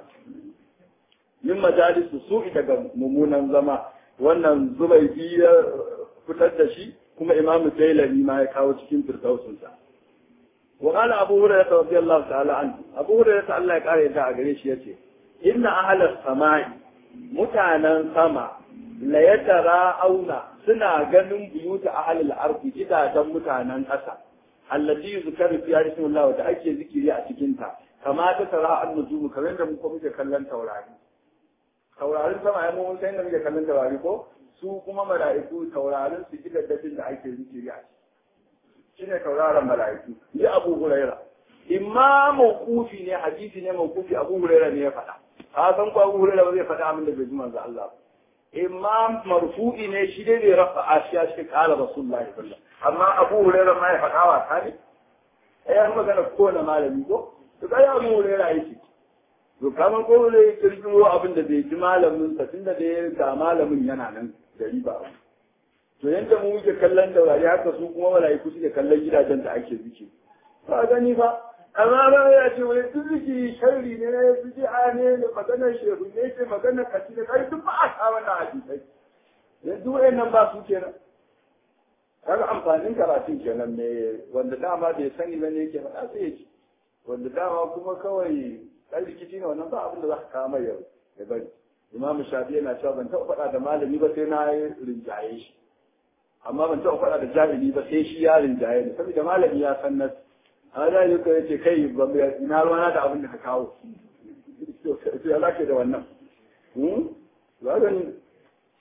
[SPEAKER 1] min majalisu su daga mummunan zama wannan zubai biya fitar da shi kuma imamu jailani ma ya kawo cikin firdausinsa wa qala abu hurairah radiyallahu ta'ala anhu abu hurairah Allah ya kare da a gare shi yace inna ahla samai mutanen sama la yatara auna suna ganin buyuta ahlul ardi gidajen mutanen ƙasa allati yuzkaru fi ismillah da ake zikiri a cikin ta kama ta tara an-nujum kamar da muka muke kallon taurari taurarin sama ya mun sai da muke kallon taurari ko su kuma mala'iku taurarin su gidajen da ake zikiri a ciki shine tauraron mala'iku ni abu huraira imma mawqufi ne hadisi ne mawqufi abu huraira ne ya faɗa ka san ko abu huraira ba zai faɗa abin da bai ji manzo Allah imma marfu'i ne shi dai bai rafa ashiya shi kala rasulullahi sallallahu amma abu huraira ma ya faɗa wa tani ai an magana ko na malami ko to kai abu huraira yake to kamar ko ne kirkiro abin da bai ji malamin sa tunda da ga malamin yana nan gari ba abu to yanda mu muke kallon taurari haka su kuma mala'iku suke kallon gidajen da ake ziki ba gani ba amma ba ya ce wani duk ziki sharri ne na ziki a ne da maganar shehu ne ce maganar kashi da kai duk ba a sa wannan hadisai yanzu wayannan ba su kenan kaga amfanin karatun kenan ne wanda dama bai sani ba ne yake faɗa sai ya ci wanda dama kuma kawai ɗan rikici ne wannan ba abin da za ka kama yau ya bari imam shafi yana cewa ban taɓa faɗa da malami ba sai na rinjaye shi amma ban taɓa faɗa da jahili ba sai shi ya rinjaye ni saboda malami ya san nas a da yi ya ce kai ba ina ruwana da abin da ka kawo sai ya zake da wannan ba gani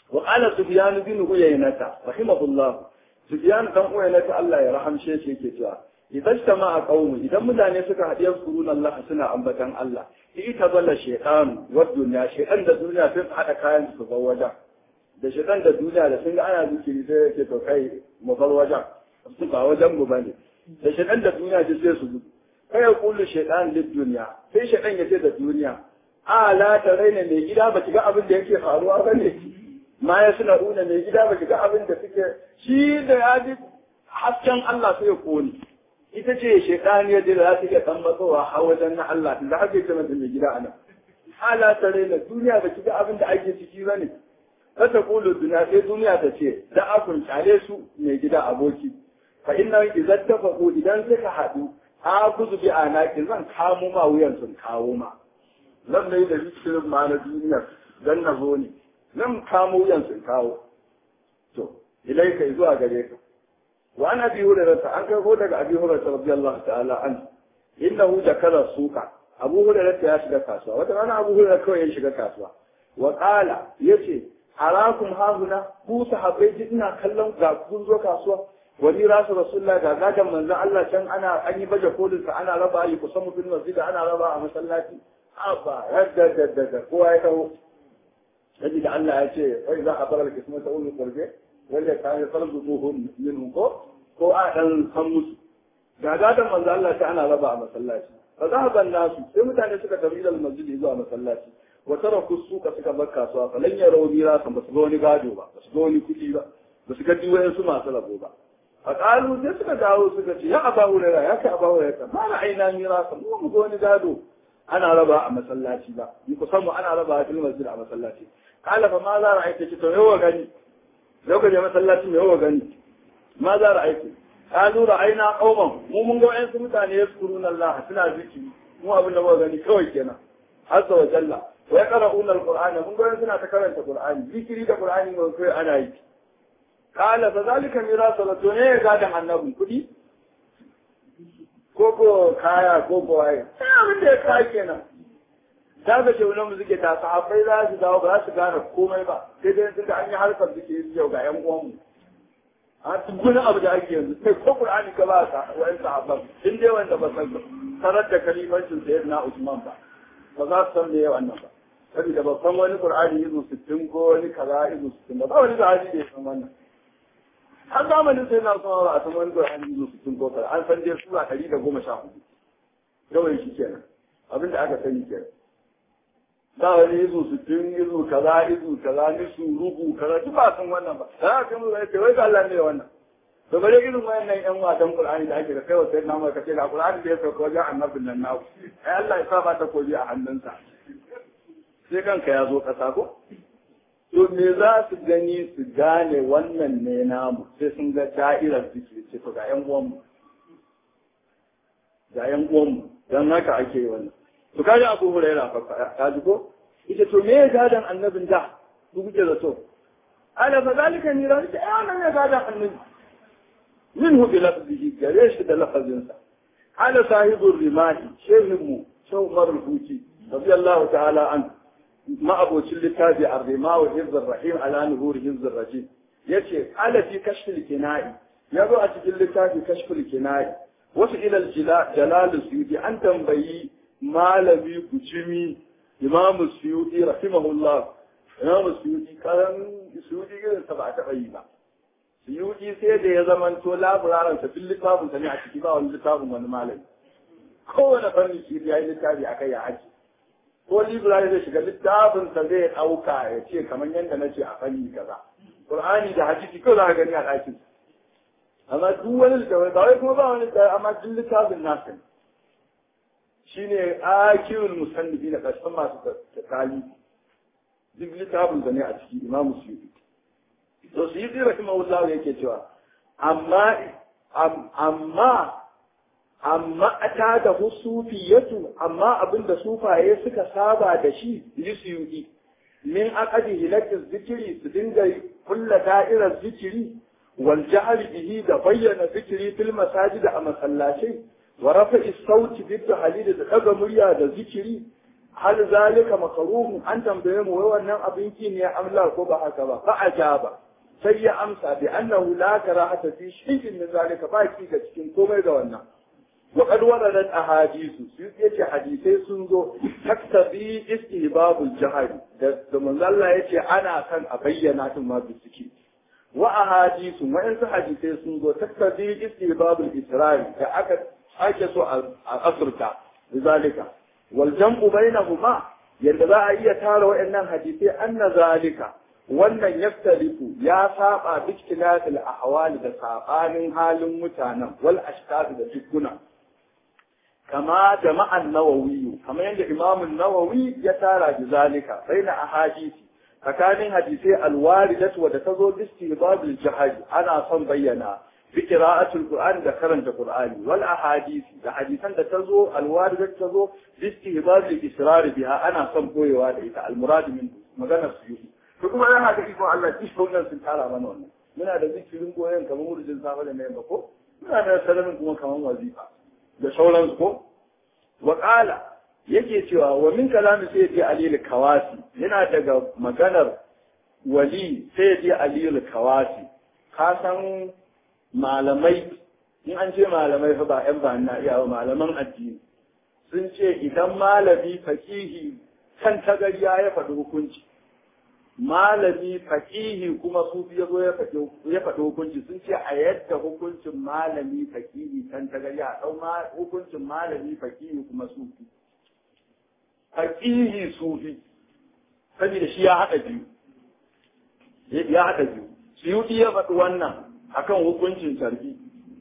[SPEAKER 1] wa qala sufyan bin uyaynata rahimahullah sufyan dan uyaynata Allah ya rahamshe shi yake cewa idan jama'a qaumu idan mutane suka haɗe kurun Allah suna ambatan Allah ita zalla shaytan wa dunya shaytan da duniya sai su haɗa kayan su bar wajen da shaytan da duniya da sun ga ana zikiri sai yake to kai mu bar wajen su ba wajen mu bane da shaytan da duniya sai su gudu kai ya kullu shaytan lid dunya sai shaytan ya ce da duniya a la ta raina mai gida ba ki ga abin da yake faruwa bane ma ya suna una mai gida ba ki ga abin da suke shi da ya ji hasken Allah sai ya kone ita ce shaitaniyar da za ta iya kan matsowa a wajen na Allah da ake ce mata mai gida anan ala tare na duniya ba ki ga abin da ake ciki ba ne ta ta kulu duniya sai duniya ta ce da akun tare su mai gida aboki fa inna idan ta faɗo idan suka haɗu a kuzu bi anaki zan kamo ma wuyan sun kawo ma zan mai da zikirin ma na duniya dan na zo ne zan kamo wuyan sun kawo to ilai kai zuwa gare ka وعن ابي هريره عن كفو daga ابي هريره رضي الله تعالى عنه انه ذكر السوق ابو هريره ya shiga kasuwa wata rana abu hurairah kawai ya shiga kasuwa wa qala yace arakum hahuna ku sahabbai ji ina kallon ga kun zo kasuwa wani rasu rasulullah ga gadan manzon Allah can ana an yi baje kolin sa ana raba yi kusan mutum masjid ana raba a masallaci aba yadda da da kowa ya taho yaji da Allah ya ce wai za a bar al-kismata ulul qurbi wanda ta yi farzuquhum minhum ko ko a dan san musu ga gadan manzo Allah ta ana raba a masallaci fa zahaban nasu sai mutane suka tafi da masjidi zuwa masallaci wa taraku suka suka bar kasuwa fa lan yarawu mira san basu ga wani gado ba basu ga wani kuɗi ba basu ga diwayen su masu rabo ba a ƙalu sai suka dawo suka ce ya aba hurera ya kai aba hurera ma na aina mira san mu ga wani gado ana raba a masallaci ba ni kusan mu ana raba a cikin masjid a masallaci kala fa ma za ra'aita ce to yawa gani lokacin masallacin yawa gani ma za ra'aita kalu ra'ayna qauman mu mun ga wayansu mutane yaskuruna Allah suna zikiri mu abin da muka gani kawai kenan azza wa jalla wa yaqra'una alqur'ana mun ga wayansu suna ta karanta qur'ani zikiri da qur'ani ne kai ana yi kala fa zalika mirasu la to ne ga da annabin kudi ko ko kaya ko ko waye sai abin da ya kai kenan ta ga ce wani suke ta sahabbai za su dawo ba za su gane komai ba sai dai sun ga an yi harkar zikiri yau ga yan uwanmu a wani abu da ake yanzu sai ko Qur'ani ka ba ka wa'in sahabban in dai wanda ba san sanar da kalimancin sayyidina Usman ba ba za su san me wannan ba saboda ba san wani Qur'ani izu 60 ko wani kaza izu 60 ba ba wani sahabi da ya san wannan har zamanin sai na Usman ba a san wani Qur'ani izu 60 ko kaza an san dai sura 114 kawai shi kenan abinda aka sani kenan ba wani izu sittin izu kaza izu kaza ni su rubu kaza duk ba san wannan ba za ka mu ce wai ga Allah ne wannan to bare irin wayannan yan wasan Qur'ani da ake da kai wata na mai kace da Qur'ani da ya sauka wajen annabin nan nawo ai Allah ya saba ta koji a hannunsa sai kanka ya zo kasa ko to me za su gani su gane wannan ne namu sai sun ga da'irar zikiri ce to ga yan uwanmu ga yan uwanmu dan haka ake yi wannan to kaji abu huraira fa ka ji ko ita to me gadan annabin da ku kuke zato ala fa zalika ni ran ta ana ne gadan annabi minhu bi lafzihi gare shi da lafazin sa ala sahibu rimahi shehin mu shehu umar al-huti radiyallahu ta'ala an ma abocin littafi ar-rima wa hizb rahim ala nuhur hizb rajim yace ala fi kashfil kinai yazo a cikin littafi kashfil kinai wasu ilal jalal suyuti an tambayi malami kucimi imamu suyuti rahimahullah imamu suyuti karan suyuti irin sa ba a taɓa yi ba suyuti sai da ya zamanto laburaran sa duk littafin sa ne a ciki ba wani littafin wani malami kowane fanni shi ya yi littafi a kai ya aji ko library zai shiga littafin sa zai ɗauka ya ce kamar yadda na ce a fanni kaza qur'ani da hadisi ko za ka gani a ɗakin amma duk wani littafin ba wai kuma ba wani littafin amma duk littafin nasa ne shine akirul musannifi na ƙarshen masu tsakali duk littafin da ne a ciki imamu suyuti to suyuti rahimahullah yake cewa amma amma amma ta da sufiyatu amma abinda sufaye suka saba da shi yi suyuti min aqadi hilatin zikiri su dinga kulla da'irar zikiri wal jahri bihi da bayyana zikiri fil masajid a masallacai wa rafa'i sauti bidda halil da daga murya da zikiri hal zalika makruhun an tambaye mu wai wannan abin ki ne amla ko ba haka ba fa ajaba sai ya amsa bi annahu la karahata fi shay'in min zalika ba ki ga cikin komai ga wannan wa qad waradat ahadithu su yace hadisai sun zo taktabi istihbabul jahari da da manzo Allah yace ana kan a bayyana tun ma bisiki wa ahadithu wa in hadisai sun zo taktabi istihbabul israri da aka ake so a asirta zalika wal jam'u bainahuma yadda za a iya tara waɗannan hadisai anna zalika wannan yaftariku ya saba biktilatil ahwali da sabanin halin mutanen wal ashkar da dukkuna kama jama'an nawawi kamar yadda imamun nawawi ya tara da zalika baina ahadisi tsakanin hadisai alwaridatu da tazo bistibabil jahaj ana son bayyana bi qira'atul qur'an da karanta qur'ani wal ahadisi da hadisan da tazo alwaridat tazo bistibabil israr biha ana son koyewa da ita almurad min magana su to kuma ya haka iko Allah shi wannan sun tara mana wannan muna da zikirin goyen kamar murjin safa da mai ko muna da salamin kuma kamar wazifa da sauransu ko wa qala yake cewa wa min kalami sayyidi ali al-kawasi yana daga maganar wali sayyidi ali al-kawasi ka san malamai in an ce malamai fa ba yan ba na iya malaman addini sun ce idan malami fakihi kan tagariya ya faɗi hukunci malami fakihi kuma sufi ya zo ya faɗi hukunci sun ce a yadda hukuncin malami fakihi kan tagariya a ɗau hukuncin malami fakihi kuma sufi fakihi sufi saboda shi ya haɗa biyu ya haɗa biyu suyuti ya faɗi wannan akan hukuncin sarki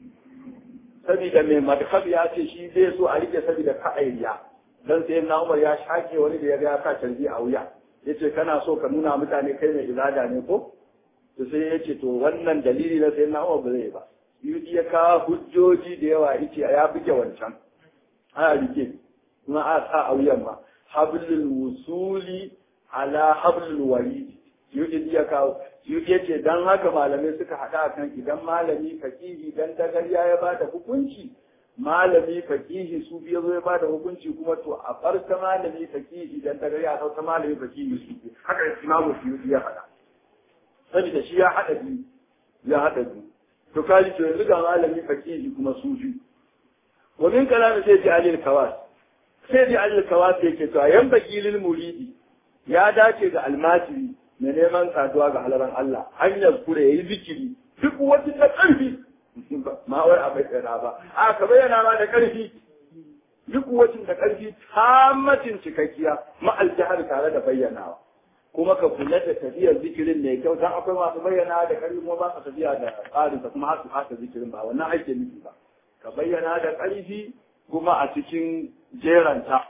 [SPEAKER 1] saboda mai madhab ya ce shi zai so a rike saboda ka'ayya dan sai na Umar ya shake wani da ya ga ya sa tarbi a wuya yace kana so ka nuna mutane kai mai ibada ne ko to sai yace to wannan dalili na sai na Umar ba zai ba Yudi ya kawo hujjoji da yawa yace ya buge wancan ana rike kuma a sa a wuyan ma hablul wusuli ala hablul warid Yudi ya kawo Yudi yace dan haka malamai suka hada kan idan malami fakihi dan dagariya ya bada hukunci malami fakihi su biya zo ya bada hukunci kuma to a farka malami fakihi dan daga ya sauka malami fakihi su haka imamu suyuti ya faɗa saboda shi ya haɗa biyu ya haɗa biyu to kaji to yanzu ga malami fakihi kuma sufi wa min kalami sai ji alil kawas sai ji alil kawas yake to yan bakilil muridi ya dace ga almajiri mai neman saduwa ga halaran Allah hanyar kure yayi zikiri duk wata ta ƙarfi ma wai a bayyana ba a ka bayyana ma da ƙarfi duk wacin da ƙarfi tamacin cikakkiya ma aljihar tare da bayyanawa kuma ka kula da tafiyar zikirin mai kyau dan akwai masu bayyana da ƙarfi kuma ba su tafiya da tsarin kuma har su haka zikirin ba wannan ake nufi ba ka bayyana da ƙarfi kuma a cikin jeran ta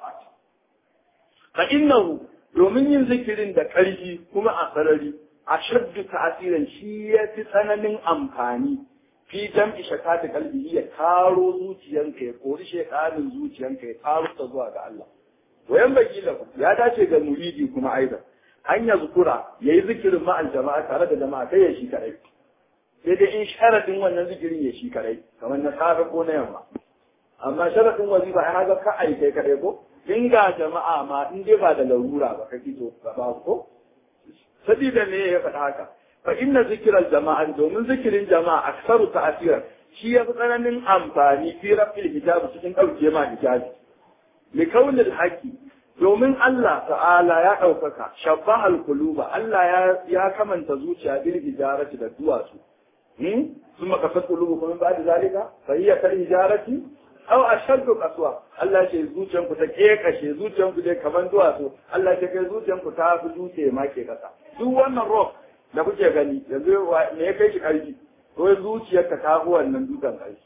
[SPEAKER 1] fa innahu domin yin zikirin da ƙarfi kuma a sarari a shaddu ta'asirin shi ya fi tsananin amfani fi jam'i shakati kalbihi ya karo zuciyanka ya kori shekarin zuciyanka ya karo ta zuwa ga Allah wayan baki lahu ya dace ga muridi kuma aida an ya zukura yayi zikirin ma'al jama'a tare da jama'a kai ya shi kadai sai dai in sharadin wannan zikirin ya shi kadai kamar na safe ko na yamma amma sharadin wazifa ai haka ka ai kai kadai ko in ga jama'a ma in dai ba da larura ba kake to ba ko sabida ne ya faɗa haka fa inna zikirar jama'a domin zikirin jama'a aksaru ta'asira shi ya fi tsananin amfani fi rafil hijabi cikin ɗauke ma hijabi li kaunil haqi domin Allah ta'ala ya ɗaukaka shabba al-quluba Allah ya ya kamanta zuciya bil hijarati da duwatsu hmm kuma kasat qulubu kuma ba da zalika fa hiya kal hijarati aw ashaddu qaswa Allah ce zuciyanku ta kekashe zuciyanku dai kaman duwatsu Allah ce kai zuciyanku ta fi dutse ma ke kasa duk wannan rock da kuke gani yanzu me ya kai shi ƙarfi ko zuciyarka ta fi wannan dukan ƙarfi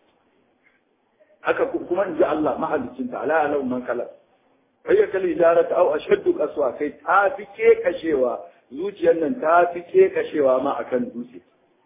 [SPEAKER 1] haka kuma in ji Allah mahalicin ta ala alau man kala kai ya kalli jarata au ashaddu qaswa kai ta fi ke kashewa zuciyar nan ta fi ke kashewa ma akan dutse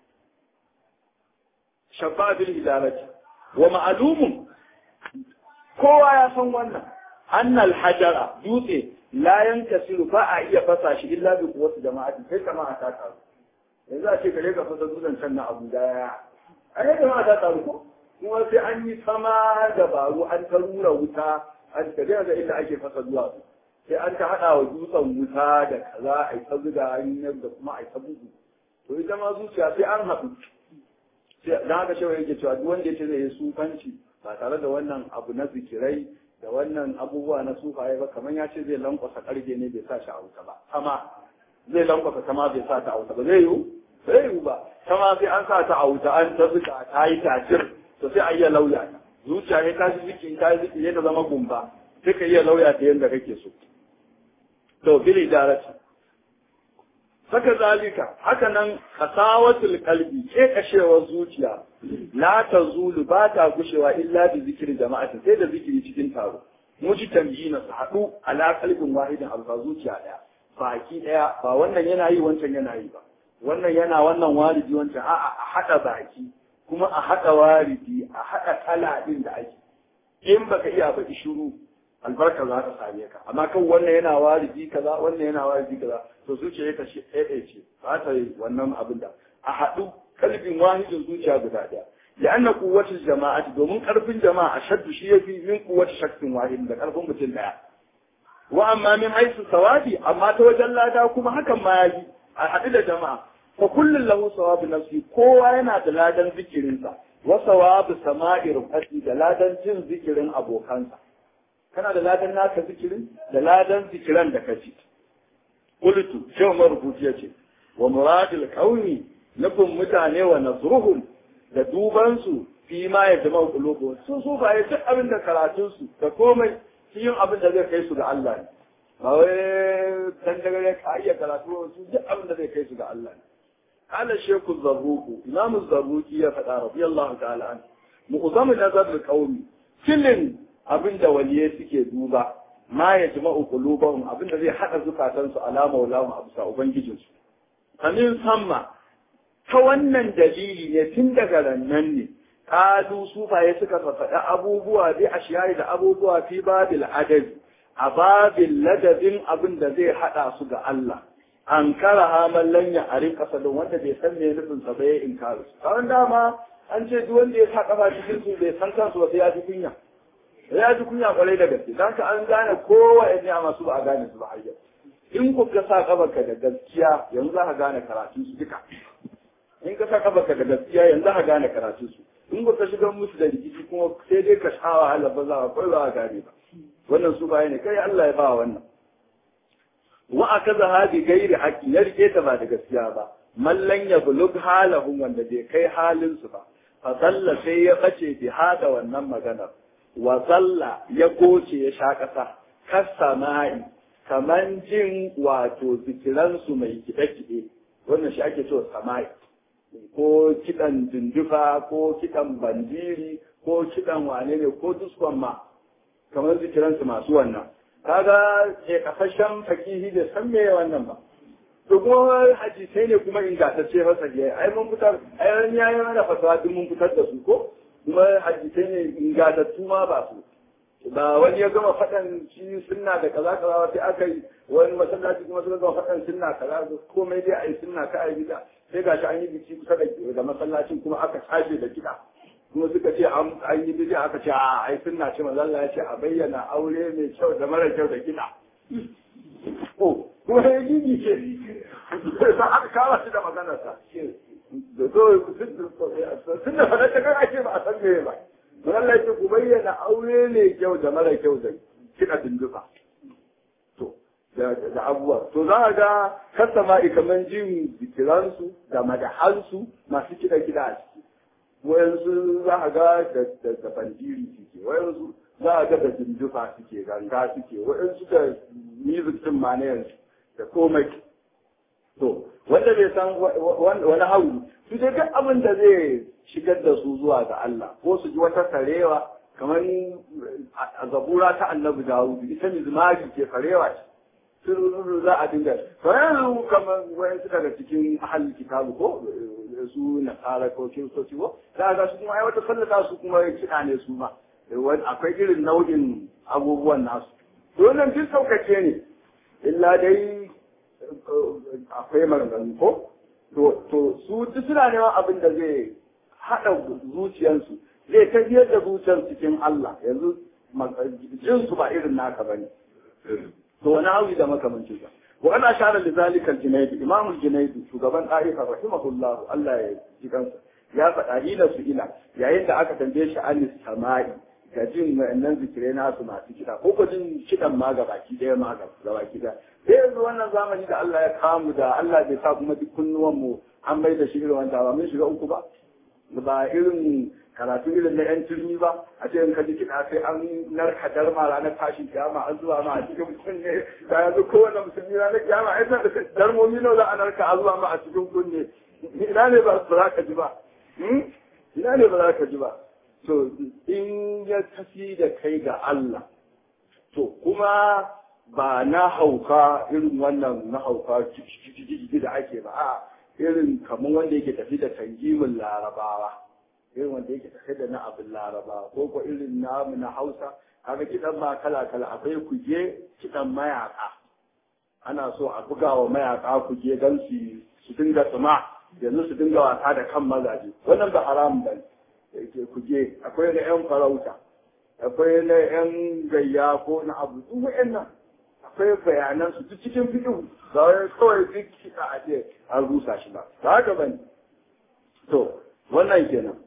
[SPEAKER 1] shabba bil hidarati wa ma'lumun kowa ya san wannan annal hajara dutse la yankasiru ba a iya fasa shi illa bi quwwati jama'ati sai jama'a ta taru yanzu a ce kare ka fasa dutsen can na abu daya a yi jama'a ta taru ko kuma sai an yi sama dabaru an ta rura wuta an ka ga inda ake fasa duwatsu sai an ta haɗa wa dutsen wuta da kaza a yi ta zuga hanyar da kuma a yi ta bugu to ita ma zuciya sai an haɗu sai dan haka shewa yake cewa duk wanda yake zai yi sufanci ba tare da wannan abu na zikirai da wannan abubuwa na sufaye ba kamar ya ce zai lankwasa karge ne bai sa shi a wuta ba sama zai lankwasa sama bai sa ta a wuta ba zai yiwu zai yiwu ba sama sai an sa ta a wuta an ta zuga ta yi tacir to sai a iya lauya ta zuciya ne ta shi ziki ta yi ziki ne ta zama gumba sai ka iya lauya ta yadda kake so to bil idarati saka zalika haka nan kasawatul qalbi ke kashewar zuciya la tazulu ba ta gushewa illa bi zikri jama'ati sai da zikiri cikin taro muji tamyina su haɗu ala qalbin wahidin alfa zuciya daya baki daya ba wannan yana yi wancan yana yi ba wannan yana wannan waridi wancan a'a a haɗa baki kuma a haɗa waridi a haɗa kala din da ake in baka iya ba shiru albarka za ta same ka amma kan wannan yana waridi kaza wannan yana waridi kaza to zuciya ta shi ɗaya ce ba ta yi wannan abin da a haɗu kalbin wahidin zuciya guda ɗaya ya anna kuwatu jama'ati domin karfin jama'a shaddu shi yafi min kuwatu shakkin wahidin da karfin mutum ɗaya wa amma min haisu sawabi amma ta wajen lada kuma hakan ma yayi a haɗu da jama'a fa kullun lahu sawabu nafsi kowa yana da ladan zikirinsa wa sawabu sama'i rufati da ladan jin zikirin abokansa kana da ladan naka zikirin da ladan zikiran da kaci qultu shehu marubuci yace wa muradul kauni nufin mutane wa nazruhum da duban su fi ma ya jama qulubu su su ba ya duk abin da karatun su da komai yin abin da zai kai su ga Allah ne ba wai dan daga ka iya karatu su duk abin da zai kai su ga Allah ne قال الشيخ الزروق إمام الزروق يا فتى رضي الله تعالى عنه مؤظم نظر القوم كل abin da waliye suke duba ma ya jima'u qulubahum abin da zai hada zukatansu ala maulahum abu sa ubangijinsu kamin samma ta wannan dalili ne tun daga rannan ne kalu sufaye suka faɗa abubuwa bi ashiyari da abubuwa fi babil adadi a babil ladabin abin da zai hada su ga Allah an kara hamallan ya arin kasadin wanda bai san me nufin sa bai inkaru kawai dama an ce duk wanda ya sa kafa cikin su bai san kansu ba sai ya ji kunya ya ji kunya kwarai da gaske dan ka an gane kowa ya ne masu ba a gane su ba har in ku ka sa kafarka da gaskiya yanzu za ka gane karatun su duka in ka sa kafarka da gaskiya yanzu za ka gane karatun su in ku ka shiga musu da rikici kuma sai dai ka sha wahala ba za ka kai ba gane ba wannan su baya ne kai Allah ya ba wannan wa akaza hadi gairi haqqi ya rike ta ba da gaskiya ba mallan ya bulug halahum wanda bai kai halin su ba fa salla sai ya bace bi hada wannan maganar wa salla ya goce ya sha kasa kasama'i kaman jin wato zikiransu mai kiɗe-kiɗe wannan shi ake cewa sama'i ko kiɗan dindufa ko kiɗan bandiri ko kiɗan wane ne ko duskon ma kamar zikiransu masu wannan kaga ke kafashen fakihi da san me wannan ba to kuma hadisai ne kuma ingantacce fasa ke ai mun fitar ai ran yayi mana fasawa duk mun fitar da su ko kuma hadisai ne ingantattu ma ba su ba wani ya gama faɗan shi sunna da kaza kaza sai aka yi wani masallaci kuma suka gama faɗan sunna kaza komai dai a yi sunna ka a yi gida sai gashi an yi biki kusa da masallacin kuma aka tashi da kiɗa kuma suka ce an yi bidi aka ce a ai sunna ce manzo Allah ya ce a bayyana aure mai kyau da mara kyau da kiɗa oh kuma ya gigi ce sai aka kawo shi da maganarsa da so sunna faɗa ta kan ake ba a san me ba don Allah ya ku bayyana aure ne kyau da mara kyau da kiɗa dinduka. To, da abubuwa. To za a ga kasa ma'i kamar jin zikiransu da madahansu masu kiɗa kiɗa a ciki. Wayansu za a ga da bandiri suke, wayansu za a ga da dinduka suke, ganga suke, wayansu da music din ma na yanzu da komai. To, wanda bai san wani hauli, su dai duk abin da zai shigar da su zuwa ga Allah ko su ji wata karewa kamar a zabura ta annabi Dawud ita mizmari ke karewa ce sun za a dinga to yanzu kamar wayan su daga cikin ahalin kitabu ko su nasara ko kiristoci ko za ga su kuma ai wata sallata su kuma kiɗa ne su ma akwai irin nau'in abubuwan nasu to wannan duk saukace ne illa dai akwai maganganu ko to su duk suna neman abin da zai haɗa zuciyarsu zai tafiyar da zuciyar cikin Allah yanzu jinsu ba irin naka ba ne to wani hawi da makamancin sa wa ana shara da zalika al-junayd imam al-junayd shugaban ta'ifa rahimahullah Allah ya ji kansa ya faɗa ila su ila yayin da aka tambaye shi an sama'i ga jin wa'annan zikirai nasu masu kiɗa ko ko jin kiɗan ma ga baki ɗaya ma ga baki ɗaya sai yanzu wannan zamani da Allah ya kamu da Allah bai sa kuma duk kunnuwan mu an bai da shi irin wanda ba mun shiga uku ba ba irin karatu irin na yan turmi ba a ce in ka ji kiɗa sai an narka darma ranar tashin kiyama an zuwa ma a cikin kunne da yanzu kowane musulmi ranar kiyama ai san da darmomi nawa za a narka a zuwa ma a cikin kunne ina ne ba za ka ji ba ina ne ba za ka ji ba to in ya tafi da kai ga Allah to kuma ba na hauka irin wannan na hauka da ake ba a irin kamar wanda yake tafi da tangimin larabawa irin wanda yake tafi da na abin larabawa ko ko irin namu na hausa kaga kidan ma kala kala akwai kuje kidan mayaka ana so a buga wa mayaka kuje don su su dinga tsuma yanzu su dinga wasa da kan mazaje wannan ba haram ba ne kuje akwai na yan farauta akwai na yan gayya ko na abu duk wa'annan akwai bayanan su duk cikin fiɗin ba wai kawai duk kiɗa a ce an rusa shi ba ba haka ba ne to wannan kenan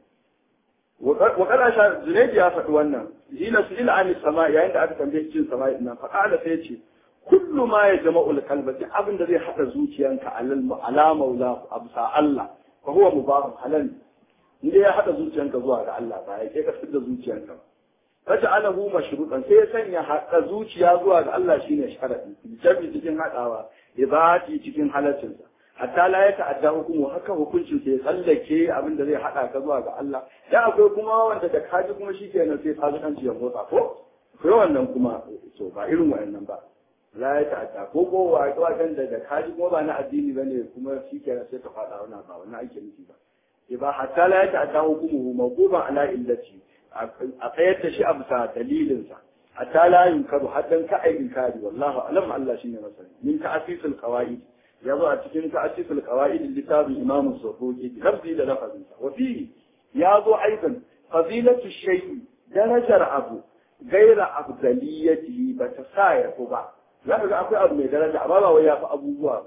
[SPEAKER 1] wa kana sha zunaidi ya faɗi wannan ila su ila an sama yayin da aka tambaye cin sama nan fa qala sai ce kullu ma ya jama'ul qalba duk abin da zai hada zuciyanka alal ala maula absa Allah fa huwa mubarak halal inda ya hada zuciyanka zuwa ga Allah ba ya ke ka da zuciyanka ba faj'alahu mashrutan sai ya sanya hada zuciya zuwa ga Allah shine sharadi jabi cikin hadawa ibati cikin halaccin sa hatta la ya ta'adda hukumu haka hukuncin sai tsallake abin da zai hada ka zuwa ga Allah da akwai kuma wanda da kaji kuma shikenan sai fasikanci ya motsa ko akwai wannan kuma to ba irin wayannan ba la ya ta'adda ko ko wa wajen da da kaji kuma ba na addini bane kuma shikenan sai ka fada wannan ba wannan ake nufi ba ba hatta la ya ta'adda hukumu mawquban ala illati a tsayar da shi a bisa dalilinsa a ta layin karu haddan ka ai inkari wallahu alam Allah shine masani min ta'asisul qawaid ya zo a cikin ta'asisul qawaid littafin imam sufuki lafzi da lafazin sa wa fi ya zo aidan fadilatu shay'i darajar abu gaira afdaliyati ba ta sa ya ba za ka ga akwai abu mai daraja amma ba wai ya fi abubuwa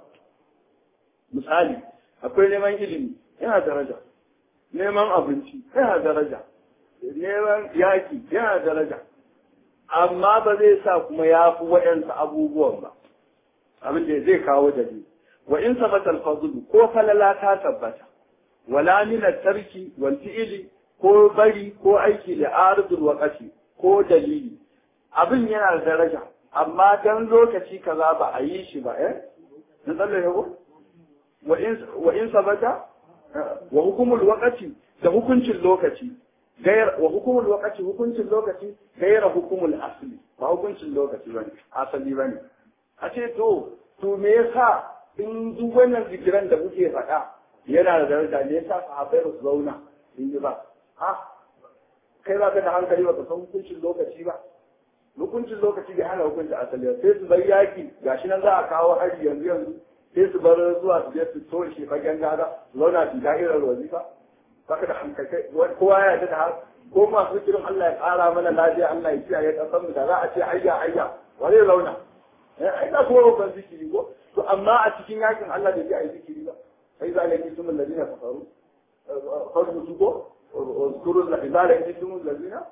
[SPEAKER 1] misali akwai neman ilimi yana daraja neman abinci yana daraja neman yaki yana daraja amma ba zai sa kuma ya fi waɗansu abubuwan ba abin da zai kawo dalili wa in sabata al-fadlu ko falala ta tabbata wala min tarki wal fi'li ko bari ko aiki da arzul waqati ko dalili abin yana da daraja amma dan lokaci kaza ba a yi shi ba eh na tsalle ko wa in wa in sabata wa hukumul waqati da hukuncin lokaci غير وحكم الوقت حكم اللوكتي غير حكم الأصل ba hukuncin lokaci bane asali bane a ce to to me yasa in duk wannan zikiran da muke faɗa yana da daraja me yasa sahabbai ba su zauna in yi ba ha kai ba ka da hankali ba ka san hukuncin lokaci ba hukuncin lokaci bai hana hukuncin asali sai su bar yaki gashi nan za a kawo hari yanzu yanzu sai su bar zuwa su je su toshe fagen gada su zauna su da'irar wazifa baka da hankali kowa ya yarda da har ko masu zikirin Allah ya ƙara mana lafiya Allah ya kiyaye ƙasar mu da za a ce ayya ayya wa zai zauna eh ai da kowa ban zikiri ko to amma a cikin yakin Allah da ya yi zikiri ba sai za ne kitum alladina kafaru fardu su ko uzkuru idza laqitum alladina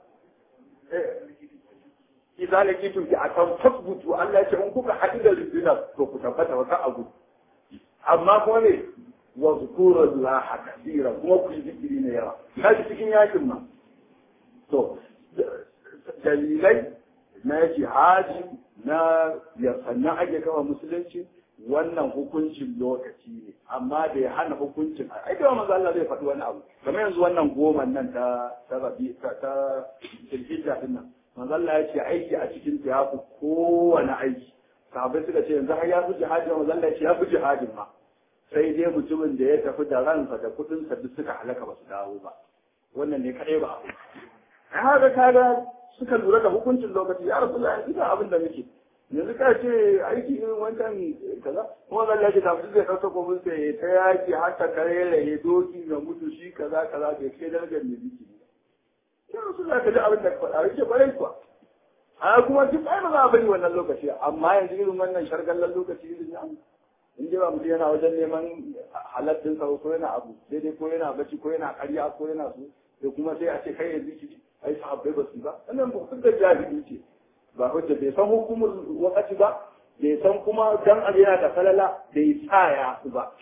[SPEAKER 1] idza laqitum bi akan fasbutu Allah ya ce in kuka haɗu da rundunar to ku tabbata wa ka abu amma kuma ne wa zukuru Allah kasira kuma ku yi zikiri ne yawa kaji cikin yakin ma to dalilai na jihadi na sannan ake kama musulunci wannan hukuncin lokaci ne amma da ya hana hukuncin ai da manzo Allah zai faɗi wani abu kamar yanzu wannan goma nan ta ta rabi ta ta tilhijja din nan manzo Allah ya ce aiki a cikin ta yafi kowane aiki sahabbai suka ce yanzu har ya fi jihadi manzo Allah ya ce ya fi jihadin ma sai dai mutumin da ya tafi da ransa da kudinsa duk suka halaka ba su dawo ba wannan ne kadai ba abu ai haka kaga suka lura da hukuncin lokaci ya rasu da ita abin da muke yanzu ka ce aiki irin wancan kaza kuma zan yaki kafin zai ɗauka kofin sai ta yaki har ta kare ya doki ga mutu shi kaza kaza bai kai darajar mai biki ya rasu da ka ji abin da ka faɗa yake kwarai kuwa a kuma duk ai ba za a bari wannan lokaci amma yanzu irin wannan shargallan lokaci irin nan in ji ba mutum yana wajen neman halattun sa ko yana abu daidai ko yana bacci ko yana karya ko yana su da kuma sai a ce kai yanzu ki ai sahabbai ba su ba wannan ba hujja jahili ce ba hujja bai san hukumar wakati ba bai san kuma dan abu yana da falala bai sa ya su ba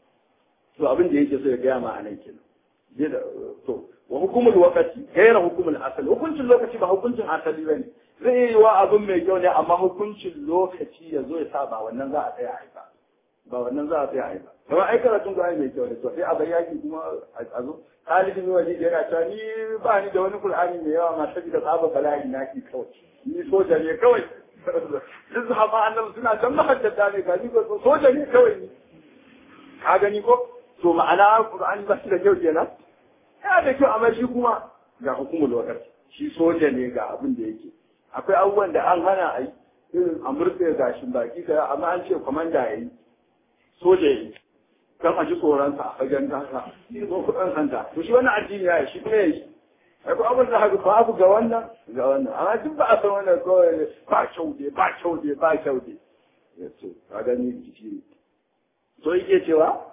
[SPEAKER 1] to abin da yake so ya gaya ma a nan kenan to wa hukumul wakati gaira hukumul asali hukuncin lokaci ba hukuncin asali ba ne zai yi wa abin mai kyau ne amma hukuncin lokaci ya zo ya sa ba wannan za a tsaya a ba ba wannan za a tsaya a ba kuma ai karatun ga mai kyau ne to sai a bayani kuma a zo talibin wani da yana cewa ni ba ni da wani qur'ani mai yawa ma saboda tsaba bala'i na ki kawai ni soja ne kawai duk sahaba annabi suna can mahaddata ne ga ni ko soja ne kawai ni ka gani ko to ma'ana qur'ani ba shi da kyau kenan yana da kyau amma shi kuma ga hukumul wakati shi soja ne ga abin da yake akwai abubuwan da an hana a yi irin a murtse gashin baki ka amma an ce kwamanda ya yi soja ya yi kan a ji tsoronsa a fagen gasa ko kudin sanda to shi wannan addini ya yi shi kuma ya yi akwai abin da haka babu ga wannan ga wannan amma duk ba a san wannan kawai ba kyau dai ba kyau dai ba kyau dai ya ce ka gani jiki ne to yake cewa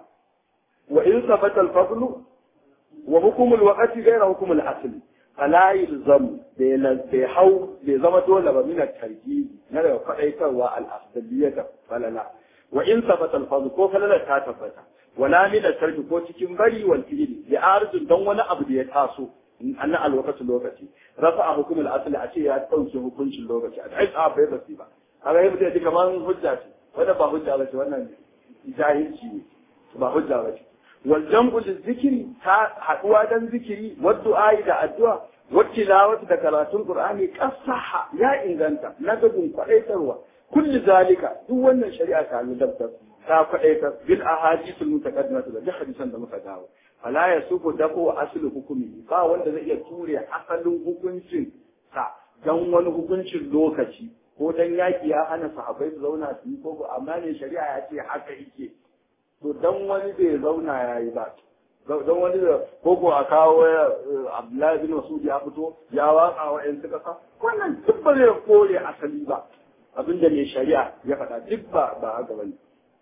[SPEAKER 1] wa in sabata al-fadlu wa hukumul waqti ghayra hukumul asli fala yalzam bai hau bai zama dole ba min tarki na da faɗaitarwa al-afdaliyata falala wa in sabata al ko falala ta tabbata wala min tarki ko cikin bari wal fi'li ya arzun dan wani abu da ya taso anna al-waqti lokaci rafa hukumul asli a ce ya dauke hukuncin lokaci a ai a bai basi ba kaga yayin da kamar hujja ce wanda ba hujja ba ce wannan jahilci ne ba hujja ba ce والجمع للذكر حدوا دان ذكري والدعاء da addu'a والتلاوة da karatun Qur'ani kasaha ya inganta na gabin kwadaitarwa kulli zalika duk wannan shari'a ta dabtar ta kwadaitar bil ahadithul mutaqaddimah da duk hadisan da muka dawo fala yasuku dako aslu hukumi ba wanda zai iya ture asalin hukuncin sa dan wani hukuncin lokaci ko dan yaki ya hana sahabbai su zauna su yi ko amma ne shari'a ya ce haka yake to dan wani bai zauna ya yi ba don wani da koko a kawo abdullahi bin masudi ya fito ya watsa wa yan suka sa wannan duk ba zai kore asali ba abinda mai shari'a ya faɗa duk ba ba haka bane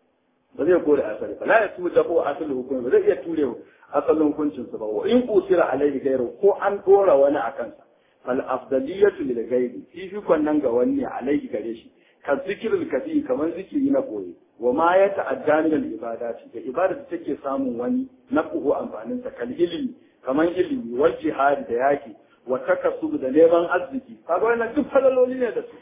[SPEAKER 1] ba zai kore asali ba la ya tu da ko asali hukumi ba zai iya ture asalin hukuncin sa ba wa in kusira alaihi gairu ko an dora wani akan sa fal afdaliyatu lil ghairi fifikon nan ga wani alaihi gare shi ka zikirul kafi kamar zikiri na koyi wa ma ya ta'adda min al-ibadati da ibada da take samun wani na kuhu amfanin sa kal ilimi kaman ilimi wal jihad da yaki wa takassub da neman arziki kaga wannan duk falaloli ne da su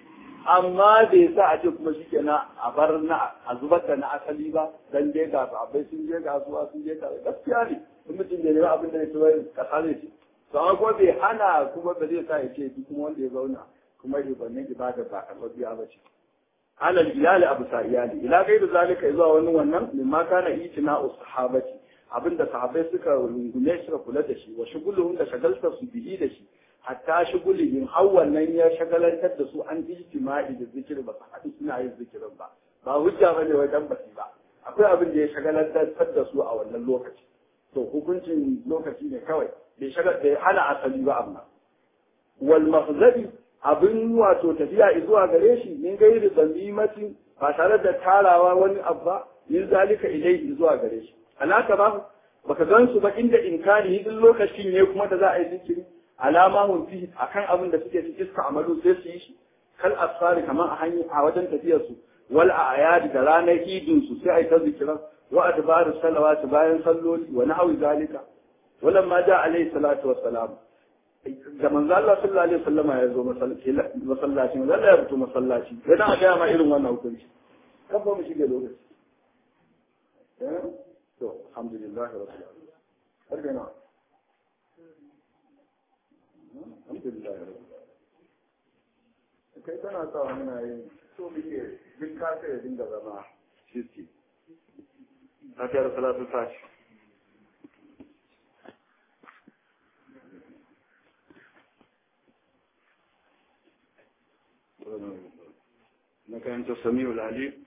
[SPEAKER 1] amma bai sa a ce kuma shikenan a bar na a zubar da na asali ba dan dai ga abai sun je kasuwa sun je kasuwa gaskiya ne in mutum bai nemi abin da ya ci wai kasa zai ci to amma kuma bai hana kuma ba zai sa ya ce duk kuma wanda ya zauna kuma ibannin ibada ba karɓar ba ce على الإلال أبو سائيالي إلى غير ذلك إذا ونو ونن مما كان إيتناء الصحابة abinda sahabbai suka rungume suka kula da shi wa shuguluhum da shagaltar su bihi da shi hatta shugulihim har wannan ya shagalantar da su an ijtima'i da zikiri ba su haɗu suna yin zikirin ba ba hujja bane wai dan basi ba akwai abin da ya shagalantar da su a wannan lokaci to hukuncin lokaci ne kawai bai shagal bai hana asali ba amma wal maghzabi abin wato tafiya zuwa gare shi min gairi zamimatin ba tare da tarawa wani abu ba yin zalika ilai zuwa gare shi alaka ba baka gan su ba inda inkari hidin lokacin ne kuma da za a yi zikiri alama hun fi akan abin da suke cikin iska amalu sai su yi shi kal asfari kamar a hanyar a wajen tafiyar su wal ayadi da ranar idin su sai a yi ta zikiran wa adbaru salawati bayan salloli wa nahwi zalika walamma ja alaihi salatu wassalam da manzo Allah sallallahu alaihi wasallama ya zo masallaci masallaci manzo Allah ya fito masallaci sai dan a ga ma irin wannan hukunci kan ba mu shige lokaci to alhamdulillah rabbil alamin har ga na alhamdulillah rabbil alamin kai tana sa muna yin so muke duk ka sai ya dinga zama shirki Fatihar salatu tashi na karanta sami'ul alim